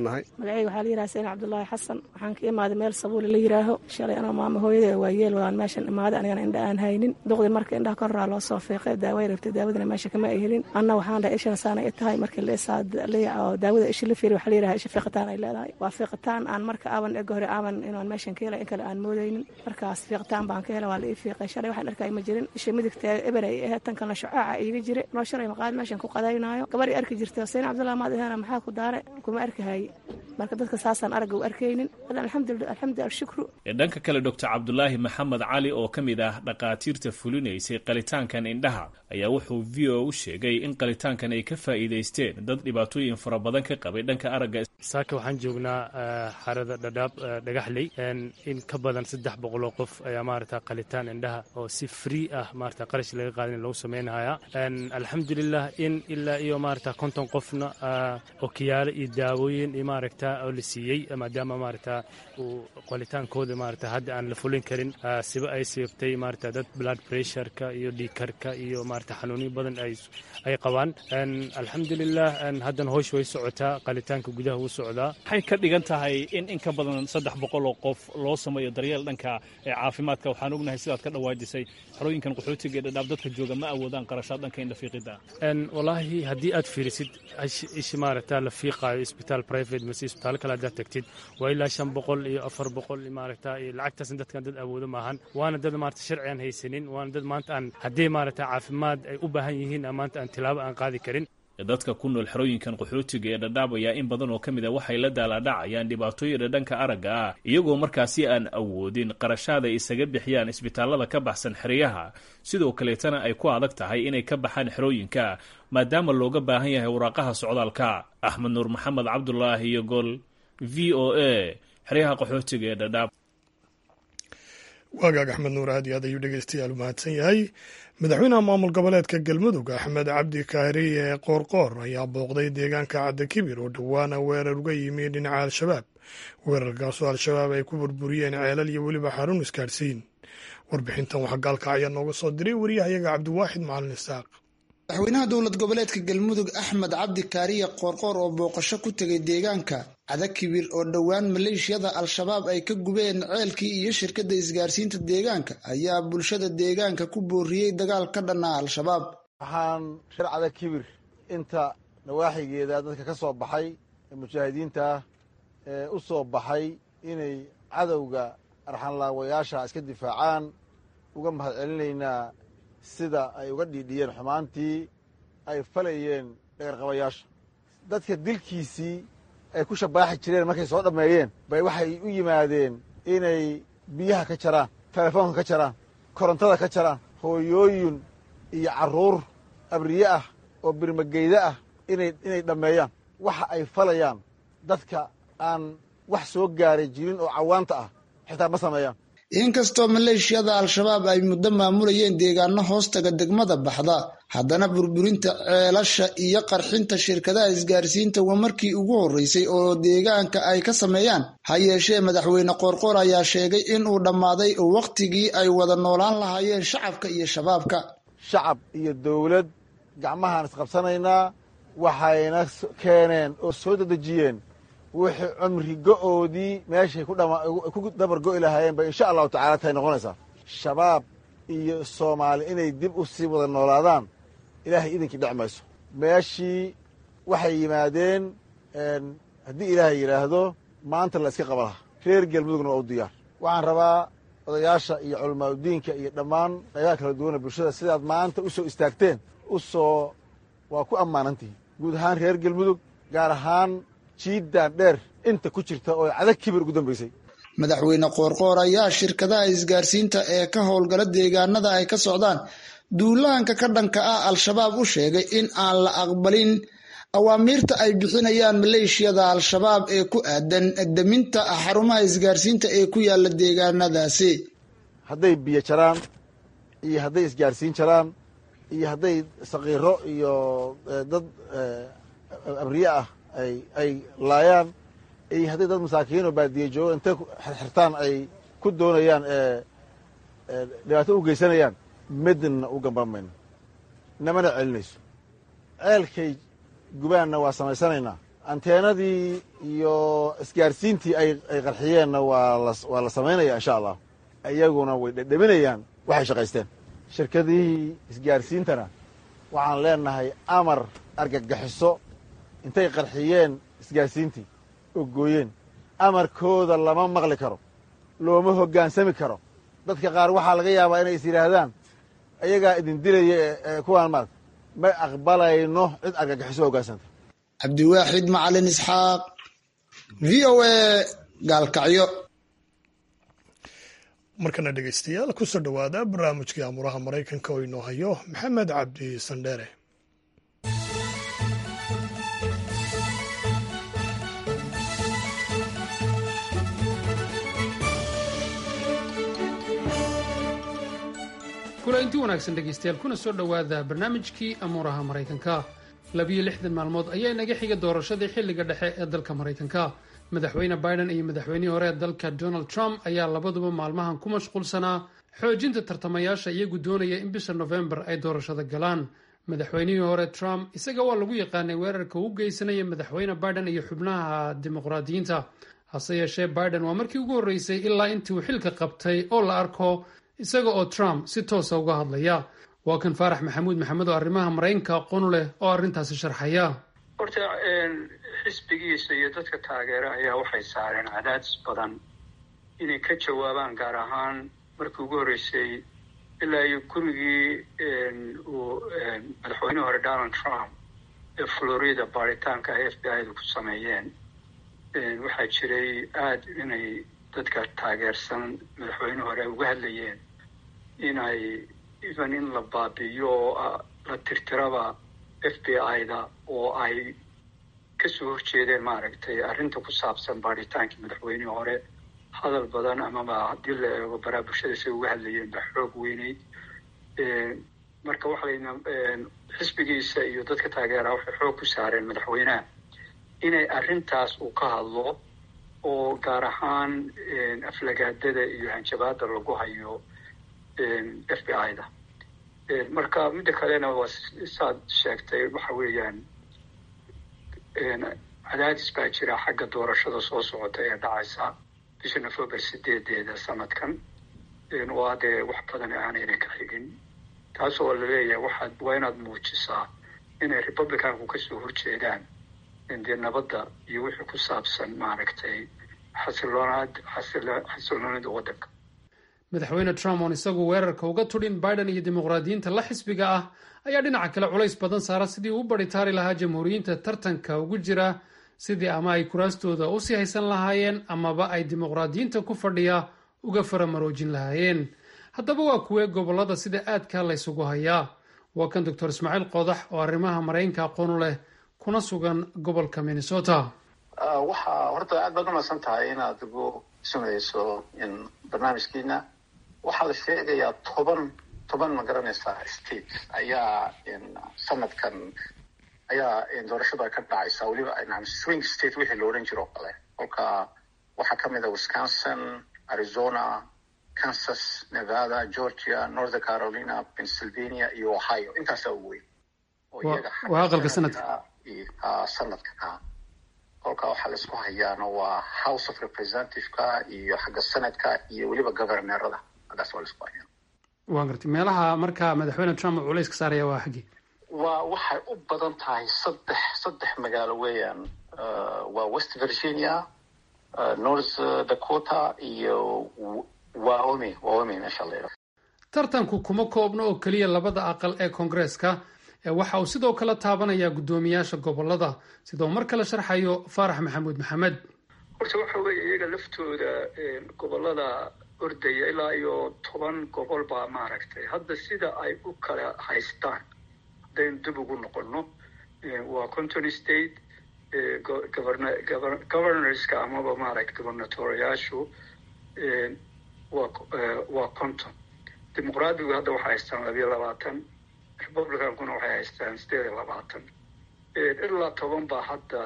nahay magacayga waxaa la yidhaha seen cabdulaahi xasan waxaan ka imaaday meel sabuuli la yidhaaho shalay anoo maamo hooyadee waa yeel waan meeshan imaaday anigana indha aan haynin duqdii marka indhaha koraa loo soo fiiqay daaway rabtay daawadana meesha kama ay helin anna waxaan dhahay ishana saana i tahay markii oo daawada ishi la fiiri waxaa la yidhaha isha fiiqitaan ay leedahay waa fiiqitaan aan marka aaban ega hore aaban inaan meeshan ka helay in kale aan moodaynin markaas fiiqitaan baan ka helay waa la ii fiiqay shalay waxaan arkay ma jirin isha midigta eber ay ahayd tan kalena shucaaca iiga jira noo shalay maqaad meeshan ku qadaynaayo gabar i arki jirta seen cabdullahi maad ihana maxaa ku daare kuma arkahaye marka dadka saasaan aragga u arkaynin alxamdu alshukru dhanka kale doctor cabdulaahi maxamed cali oo ka mid ah dhakhaatiirta fulinaysay qalitaankan indhaha ayaa wuxuu v o u sheegay in qalitaankan ay ka faa'iidaysteen dad dhibaatooyin fara badan ka qabay dhanka aragga saaka waxaan joognaa xarada dhadhaab dhagaxley in ka badan saddex boqoloo qof ayaa maarata qalitaan indhaha oo si free ah maarata qarash laga qaadin lagu sameynhayaa alxamdulilah in ilaa iyo maarata konton qofna okiyaalo iyo daawooyin iyo maaragta oo la siiyey maadaama maarata uu qalitaankooda maarata hadda aan la fulin karin siba ay sababtay maarata dad blood pressureka iyo dhiikarka iyo maarata xanuunyo badan ay qabaan alxamdulilah haddana hoosh way socotaa qalitaanka gudaha wuu socdaa waxay ka dhigan tahay in in ka badan saddex boqol oo qof loo sameeyo daryeel dhanka caafimaadka waxaan ognahay sidaad ka dhawaajisay xerooyinkan qaxootiga ee dhadhaab dadka jooga ma awoodaan qarashaad dhanka indhafiiqida walaahi haddii aad fiirisid ishi maarata la fiiqaayo isbitaal private mase isbitaal kale haddaad tagtid waa ilaa shan boqol iyo afar boqol maarata iyo lacagtaasna dadkan dad awoodo maahan waana dad maarata sharci aan haysanin waana dad maanta aan haddii maarata caafimaad ay u baahan yihiin maanta aan tilaabo aan qaadi karin dadka ku nool xerooyinkan qaxootiga ee dhadhaab ayaa in badan oo ka mid a waxay la daalaadhacayaan dhibaatooyina dhanka aragga ah iyagoo markaasi aan awoodin qarashaad ay isaga bixiyaan isbitaallada ka baxsan xeryaha sidoo kaleetana ay ku adag tahay inay ka baxaan xerooyinka maadaama looga baahan yahay waraaqaha socdaalka axmed nuur maxamed cabdulaahi iyo gol v o a xeryaha qaxootiga ee dhadhaab waagaag axmed nuur aad iyo aad ayuu dhegeystayaal u mahadsan yahay madaxweynaha maamul goboleedka galmudug axmed cabdi kaari ee qoorqoor ayaa booqday deegaanka cadda kibir oo dhowaana weerar uga yimi dhinaca al-shabaab weerarkaasoo al-shabaab ay ku burburiyeen ceelal iyo weliba xarun isgaadhsiin warbixintan waxaa gaalka ayaa nooga soo diray wariyahayaga cabdiwaaxid macalin isaaq madaxweynaha dowlad goboleedka galmudug axmed cabdi kaariye qoorqoor oo booqasho ku tegay deegaanka cadakibir oo dhowaan maleeshiyada al-shabaab ay ka gubeen ceelkii iyo shirkadda isgaarsiinta deegaanka ayaa bulshada deegaanka ku booriyey dagaal ka dhanaa al-shabaab waxaan reer cadakibir inta nawaaxigeeda dadka ka soo baxay ee mujaahidiinta ah ee u soo baxay inay cadowga arxanlaawayaasha iska difaacaan uga mahad celinaynaa sida ay uga dhiidhiyeen xumaantii ay falayeen dhagarqabayaasha dadka dilkiisii ay ku shabaaxi jireen markay soo dhammeeyeen bay waxay u yimaadeen inay biyaha ka jaraan telefoonka ka jaraan korontada ka jaraan hooyooyin iyo carruur abriye ah oo birmageyda ah inay inay dhammeeyaan waxa ay falayaan dadka aan wax soo gaaray jirin oo cawaanta ah xitaa ma sameeyaan inkastoo maleeshiyada al-shabaab ay muddo maamulayeen deegaano hoostaga degmada baxda haddana burburinta ceelasha iyo qarxinta shirkadaha isgaarsiinta waa markii ugu horreysay oo deegaanka ay ka sameeyaan ha yeeshee madaxweyne qoorqoor ayaa sheegay in uu dhammaaday wakhtigii ay wada noolaan lahaayeen shacabka iyo shabaabka shacab iyo dowlad gacmahaan isqabsanaynaa waxayna keeneen oo soo dedejiyeen wixii cumri go-oodii meeshay ku dabar go'i lahaayeen bay insha allahu tacala tahay noqonaysaa shabaab iyo soomaali inay dib u sii wada noolaadaan ilaahay idinkii dhec mayso meeshii waxay yimaadeen haddii ilaahay yidhaahdo maanta la iska qaba laha reer galmudugna waa u diyaar waxaan rabaa odayaasha iyo culamaauddiinka iyo dhammaan qaybaha kala duwana bulshada sidaad maanta u soo istaagteen u soo waa ku ammaanantihiin guud ahaan reer galmudug gaar ahaan jiiddaan dheer inta ku jirta oo cadag kibir ugu dambaysay madaxweyne qoorqoor ayaa shirkadaha isgaarsiinta ee ka howlgala deegaanada ay ka socdaan duulaanka ka dhanka ah al-shabaab u sheegay in aan la aqbalin awaamiirta ay bixinayaan maleeshiyada al-shabaab ee ku aadan deminta xarumaha isgaarsiinta ee ku yaala deegaanadaasi hadday biyo jaraan iyo hadday isgaarsiin jaraan iyo hadday sakiiro iyo dad abriye ah ay ay laayaan iyo hadday dad masaakiinoo baadiye joogo intay xirxirtaan ay ku doonayaan dhibaato u geysanayaan midna u gambamayno namana celinayso ceelkay gubaanna waa samaysanaynaa anteenadii iyo isgaarsiintii ay qarxiyeenna waa la samaynaya insha allah iyaguna way dhedheminayaan waxay shaqaysteen shirkadihii isgaarsiintana waxaan leenahay amar argagaxiso intay qarxiyeen isgaarsiintii oo gooyeen amarkooda lama maqli karo looma hoggaansami karo dadka qaar waxaa laga yaabaa inay is yidhaahdaan ayagaa idin dilaya kuwaan maarata ma aqbalayno cid argagaxiso hoggaansanta cabdiwaaxid macalin isxaaq v o a gaalkacyo markana dhegeystayaal kusoo dhowaada barnaamijkii amuraha maraykanka oo inoo hayo maxamed cabdi sandheere kulainti wanaagsan dhegaystayaal kuna soo dhowaada barnaamijkii amuuraha maraykanka labiyo lixdan maalmood ayaa inaga xiga doorashadii xilliga dhexe ee dalka maraykanka madaxweyne biden iyo madaxweynihii hore ee dalka donald trump ayaa labaduba maalmahan ku mashquulsanaa xoojinta tartamayaasha iyagu doonaya in bisha nofembar ay doorashada galaan madaxweynihii hore trump isaga waa lagu yaqaanay weerarka uu geysanaya madaxweyne biden iyo xubnaha dimuqraadiyiinta hase yeeshee biden waa markii ugu horreysay ilaa intii uu xilka qabtay oo la arko isaga oo trump si toosa uga hadlaya waa kan faarax maxamuud maxamed oo arrimaha maraykanka aqoon leh oo arrintaasi sharxaya horta xisbigiisa iyo dadka taageera ayaa waxay saareen cadaadis badan inay ka jawaabaan gaar ahaan markii ugu horreysay ilaa iyo gurigii uu madaxweynihii hore donald trump ee florida baaritaanka ay f b i da ku sameeyeen waxaa jiray aada inay dadka taageersan madaxweyne hore ay uga hadlayeen inay even in la baabi'iyo oo la tirtiraba f b i da oo ay kasoo horjeedeen maaragtay arrinta ku saabsan baadhitaankii madaxweynihii hore hadal badan amaba haddii la eego baraa bulshada say uga hadlayeen ba xoog weyneyd marka waxalayna xisbigiisa iyo dadka taageeraha waxay xoog ku saareen madaxweynaha inay arrintaas uu ka hadlo oo gaar ahaan aflagaadada iyo hanjabaada lagu hayo f b i da marka midda kalena waa saad sheegtay waxa weeyaan cadaadis baa jira xagga doorashada soo socota ee dhacaysa bisha november sideedeeda sanadkan waa dee wax badan aanayna ka xigin taas oo laleeyahay waxaad waa inaad muujisaa inay republicanku kasoo horjeedaan dee nabadda iyo wixii ku saabsan maaragtay xasiloonaad xasiloonida waddanka madaxweyne trump oon isagu weerarka uga tudhin biden iyo dimuqraadiyiinta la xisbiga ah ayaa dhinaca kale culays badan saara sidii uu baritaari lahaa jamhuuriyiinta tartanka ugu jira sidii ama ay kuraastooda usii haysan lahaayeen amaba ay dimuqraadiyiinta ku fadhiya uga faramaroojin lahaayeen haddaba waa kuwee gobollada sida aadka laysugu hayaa waa kan doctor ismaaciil qodax oo arrimaha maraykanka aqoonu leh kuna sugan gobolka minnesota waxaa horta aad baad umadsan tahay inaad ugu samayso barnaamijkiina waxaa la sheegayaa toban toban ma garanaysaa state ayaa sanadkan ayaa doorashada ka dhacaysa weliba swing state wixii la odhan jiro o kale kolka waxaa ka mid a wisconsin arizona kansas nevada georgia north carolina pennsylvania iyo ohio intaasaa ugu weyn waa aqalka sanadka sanadka kolka waxaa la isku hayaana waa house of representativeka iyo xagga senadka iyo weliba governorada haggaas waa la isku hayaa waa gartay meelaha marka madaxweyne trump uu culays ka saaraya waa xaggii waa waxay u badan tahay saddex saddex magaalo weeyaan waa west virginia north dakota iyo wyoming wyoming meesha la yidhaho tartanku kuma koobno oo keliya labada aqal ee koongareeska ee waxa uu sidoo kale taabanayaa guddoomiyaasha gobolada sidoo mar kale sharxayo faarax maxamuud maxamed horta waxa weeye iyaga laftooda gobolada ordaya ilaa iyo toban gobol baa maaragtay hadda sida ay u kala haystaan haddaynu dib ugu noqono waa conton state governorska amaba maaragta governatoriyaashu waa conton dimuqraadigu hadda waxay haystaan labiyo labaatan republicankuna waxay haystaan sideed iyo labaatan ilaa toban baa hadda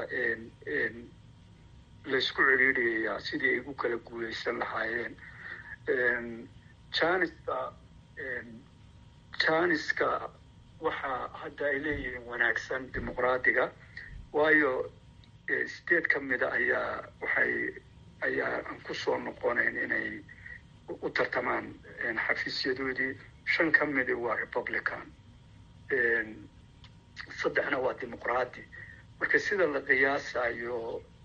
laysku ciriiriyayaa sidii ay ugu kala guuleysan lahaayeen janiska janiska waxaa hadda ay leeyihiin wanaagsan dimuqraadiga waayo state ka mida ayaa waxay ayaa aan ku soo noqonayn inay u tartamaan xafiisyadoodii shan ka midi waa republican saddexna waa dimuqraadi marka sida la qiyaasayo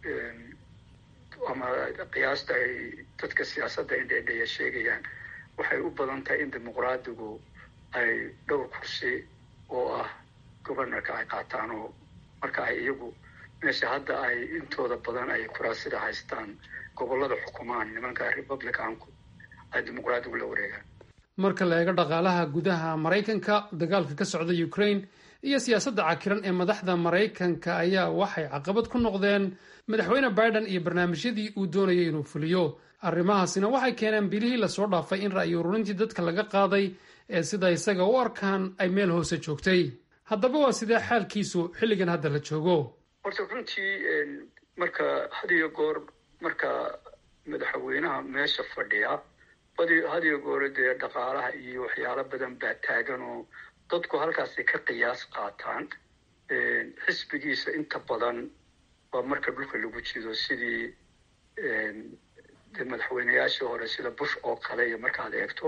ama qiyaasta ay dadka siyaasadda indheendheya sheegayaan waxay u badan tahay in dimuqraadigu ay dhowr kursi oo ah governorka ay qaataan oo marka ay iyagu meesha hadda ay intooda badan ay kuraasida haystaan gobollada xukumaan nimanka republicanku ay dimuqraadigu la wareegaan marka la eego dhaqaalaha gudaha maraykanka dagaalka ka socda ukraine iyo siyaasadda cakiran ee madaxda maraykanka ayaa waxay caqabad ku noqdeen madaxweyne biden iyo barnaamijyadii uu doonayay inuu fuliyo arrimahaasina waxay keeneen bilihii lasoo dhaafay in ra'yi ururintii dadka laga qaaday ee sida isaga u arkaan ay meel hoose joogtay haddaba waa sidee xaalkiisu xilligan hadda la joogo horta runtii marka had iyo goor marka madaxweynaha meesha fadhiya had iyo goor dee dhaqaalaha iyo waxyaalo badan baa taagan oo dadku halkaasay ka qiyaas qaataan xisbigiisa inta badan waa marka dhulka lagu jido sidii de madaxweyneyaashii hore sida bush oo kale iyo markaad eegto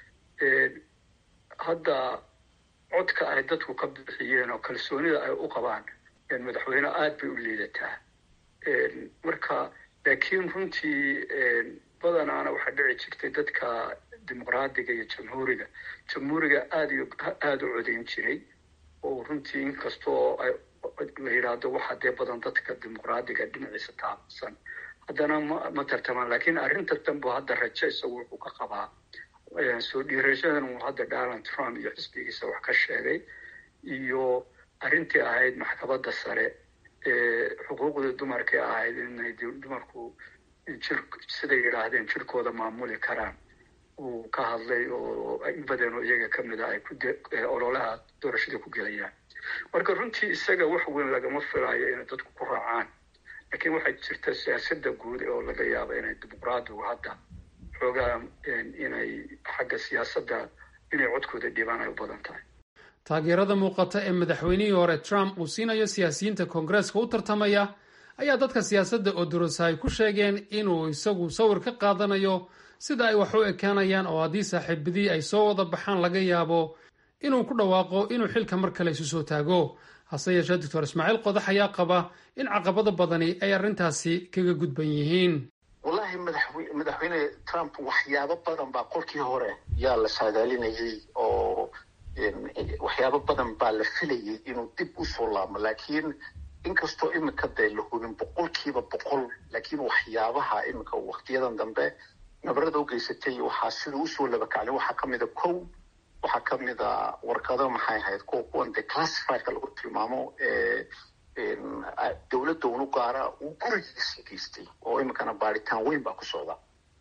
hadda codka ay dadku ka bixiyeen oo kalsoonida ay u qabaan madaxweyne aada bay u liidataa marka laakiin runtii badanaana waxaa dhici jirtay dadka dimuqraadiga iyo jamhuuriga jamhuuriga aada iyo aada u codayn jiray oo runtii inkastoo la yidhaahdo waxaa dee badan dadka dimuqraadiga dhinaciisa taabsan haddana ma ma tartamaan laakiin arrinta danbu hadda rajo isagu wuxuu ka qabaa soo dhiirashadan uu hadda donald trump iyo xisbigiisa wax ka sheegay iyo arrintii ahayd maxkamadda sare ee xuquuqda dumarkii ahayd inay dumarku jir siday yidhaahdeen jirkooda maamuli karaan uu ka hadlay oo in badan oo iyaga ka mid a ay ku ololaha doorashada ku gelayaan marka runtii isaga wax weyn lagama filayo inay dadku ku raacaan laakiin waxaa jirta siyaasadda guud oo laga yaaba inay dimuqraadigu hadda xoogaa inay xagga siyaasadda inay codkooda dhibaan ay u badan tahay taageerada muuqata ee madaxweynihii hore trump uu siinayo siyaasiyiinta koongareeska u tartamaya ayaa dadka siyaasadda oo durasa ay ku sheegeen inuu isagu sawir ka qaadanayo sida ay wax u ekaanayaan oo haddii saaxiibadii ay soo wada baxaan laga yaabo inuu ku dhawaaqo inuu xilka mar kale isu soo taago hase yeeshee doctor ismaaciil qodax ayaa qaba in caqabado badani ay arrintaasi kaga gudban yihiin wallahi madaxweyne trump waxyaabo badan baa qolkii hore yaa la saadaalinayay oo waxyaabo badan baa la filayay inuu dib usoo laabmo laakiin inkastoo imika dee la hubin boqolkiiba boqol laakiin waxyaabaha imika waktiyadan dambe nabarada u geysatay waxaa siduu usoo labakaclay waxaa kamida kow waxaa kamida warqado maxay ahayd kuwa kuwan dee classifiedka lagu tilmaamo dowladda unu gaara uu gurigiisa geystay oo imikana baaritaan weyn baa ku socda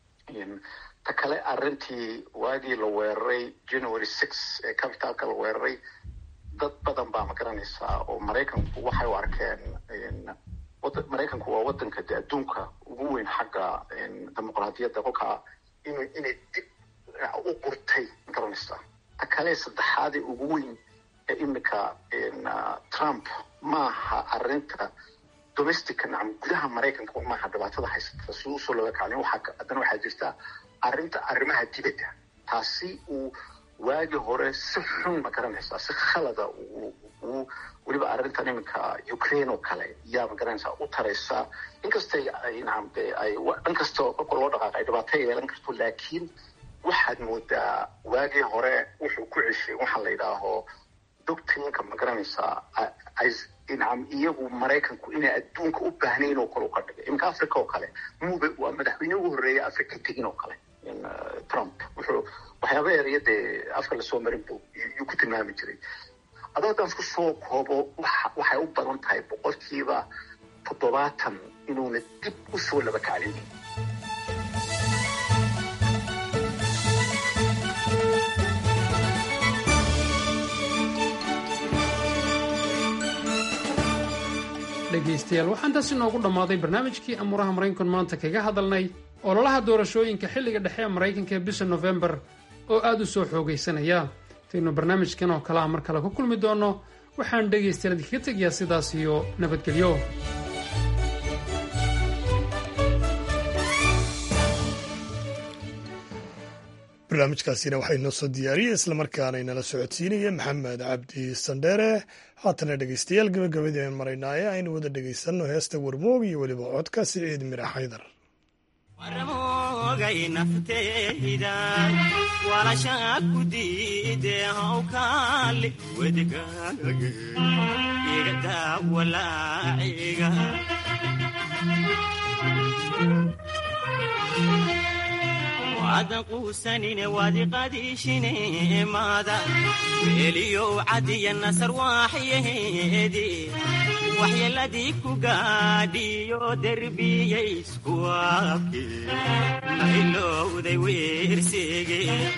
ta kale arrintii waagii la weeraray january six ee capitalka la weeraray dad badan baa ma garanaysaa oo maraykanku waxay u arkeen maraykanku waa wadanka de adduunka ugu weyn xagga dimuqraadiyadda kolkaa in inay dib u gurtay ma garanaysaa ta kale saddexaadee ugu weyn ee imika trump maaha arrinta domestica nacam gudaha maraykanka maaha dhibaatada haysata siduu usoo laga kaclin waxaa haddana waxaa jirta arrinta arrimaha dibadda taasi uu waagii hore si xun ma garanaysaa si khalada uu weliba arrintan iminka ukraine oo kale yaa ma garanaysaa u taraysaa inkastay nacam de ay dhan kasta kolka loo dhaqaaqa ay dhibaato yeelan karto laakiin waxaad moodaa waagii hore wuxuu ku ceshay waxaa la yidhaaho doctrinka ma garanaysaa nacam iyagu maraykanku inay adduunka u baahnayn oo kale u ka dhigay iminka africa oo kale muba waa madaxweyne ugu horreeya africa tegin oo kale trump wuxuu waxyaaba eraya dee afka lasoo marin bu yuu ku tilmaami jiray adoo haddaan isku soo koobo waxay u badan tahay boqolkiiba toddobaatan inuuna dib u soo laba kaclin dhegaystayaal waxaan taas inoogu dhammaaday barnaamijkii amuuraha maraykankan maanta kaga hadalnay ololaha doorashooyinka xilliga dhexe ee maraykanka ee bisha nofembar oo aad u soo xoogaysanaya intaynu barnaamijkan oo kale ah mar kale ku kulmi doonno waxaan dhegaystayaal idinkaga tegayaa sidaas iyo nabadgelyo barnaamijkaasina waxaa inoo soo diyaariyey islamarkaana inala socodsiinaya maxamed cabdi sandheere haatana dhegeystayaal gabagabadii aan maraynaaye aynu wada dhegeysanno heesta warmoog iyo weliba codka siciid mira xaydar warmoogay nafteyda walashaa ku diide hawkaali wedigaaga igadaa walaaciga waadan quusanine wadiqadiishine maada meeliyow cadiya nasar waaxyaheedi waxyeeladii ku gaadhiyo derbiyayskuwaabke mailowday weersege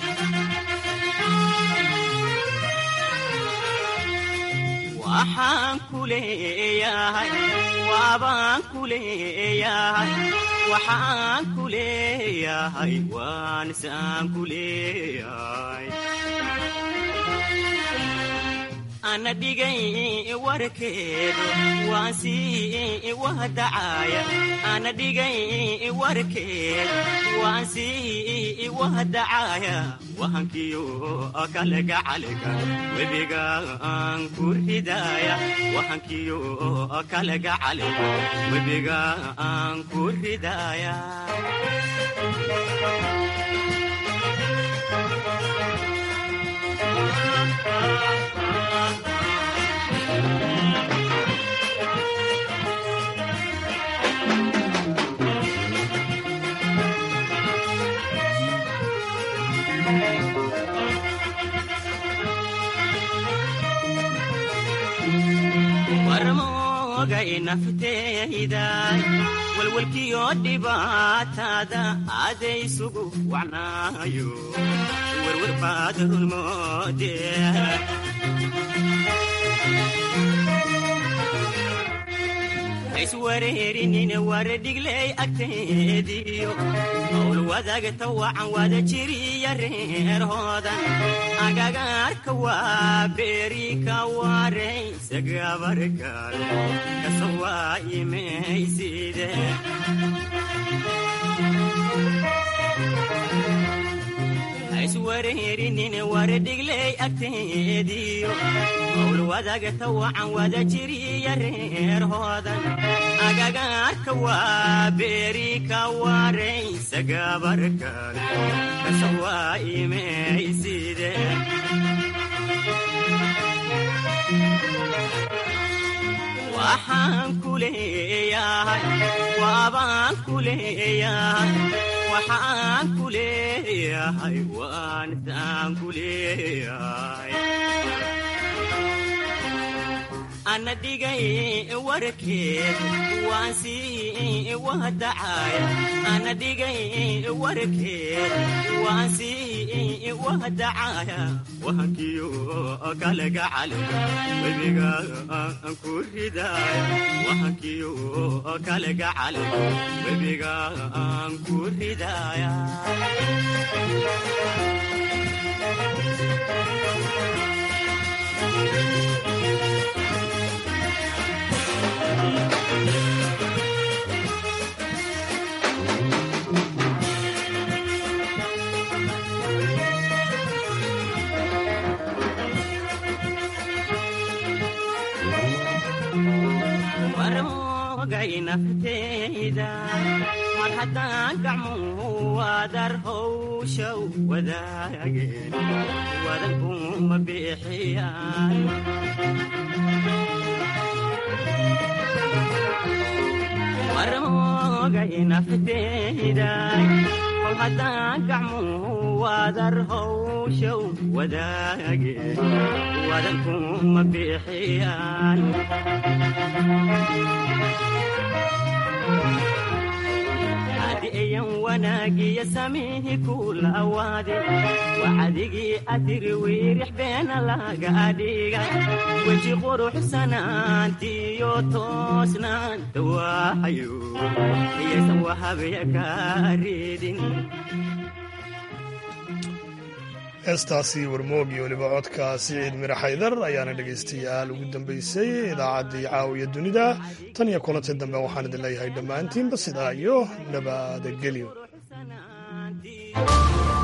waxaan ku leeyahay waabaan ku leeyahay waxaan ku leeyahay waan saan ku leeyahay ana dhigay warkeedu waan sii wahdacaya ana dhigay warkeedu waan sii wahdacaya wahankiyo kalega caliga webiga aan ku ridaya wahankiyo kalega caliga webiga aan ku ridaya warmoogay nafteyda walwalkiyo dhibaatada adaysugu wacnaayo werwer baad rulmoode iswareerinine waredhigley agteediyo howl wadagta wacan wada jiriya reerhoodan agagaarka waa beeri ka waraysa gabargaal kasawaa imayside iswareerinine waredhigley agteediyo howl wadagta wacan wada jiriya reerhoodan agagaarka waa beeri ka waraysa gabargaal kasawaa imayside waxaan ku leeyahay waabaan ku leeyahay waxaan ku leeyahay waan saan ku leeyahay ana dhigay warkeedu waan sii wahdacaya ana dhigay warkeedu waan sii wahdacaya wahankiyo kalega caliga webiga aan ku ridaya wahankiyo kalega caliga webiga aan ku ridaya warmoogay nafteyda mar haddaan gacmuhu wadar howshaw wadaageen wadankuma bixiyaan warmoogay nafteyda kol haddaan gacmuhu wadar howshaw wadaageen wadankuma bixiyaan adiyan wanaagiya samihi kula awaade waxadigii atiri wiirix beena laga adhigay weji quruxsanaantiyo toosnaanta waaxayo iyaysan wahabya kaa reedin heestaasi warmoog iyo weliba codka siciid mira xaydar ayaana dhegaystayaal ugu dambaysay idaacaddii caawiya dunida tan iyo kulanti dambe waxaan idin leeyahay dhammaantiinba sidaa iyo nabadagelyo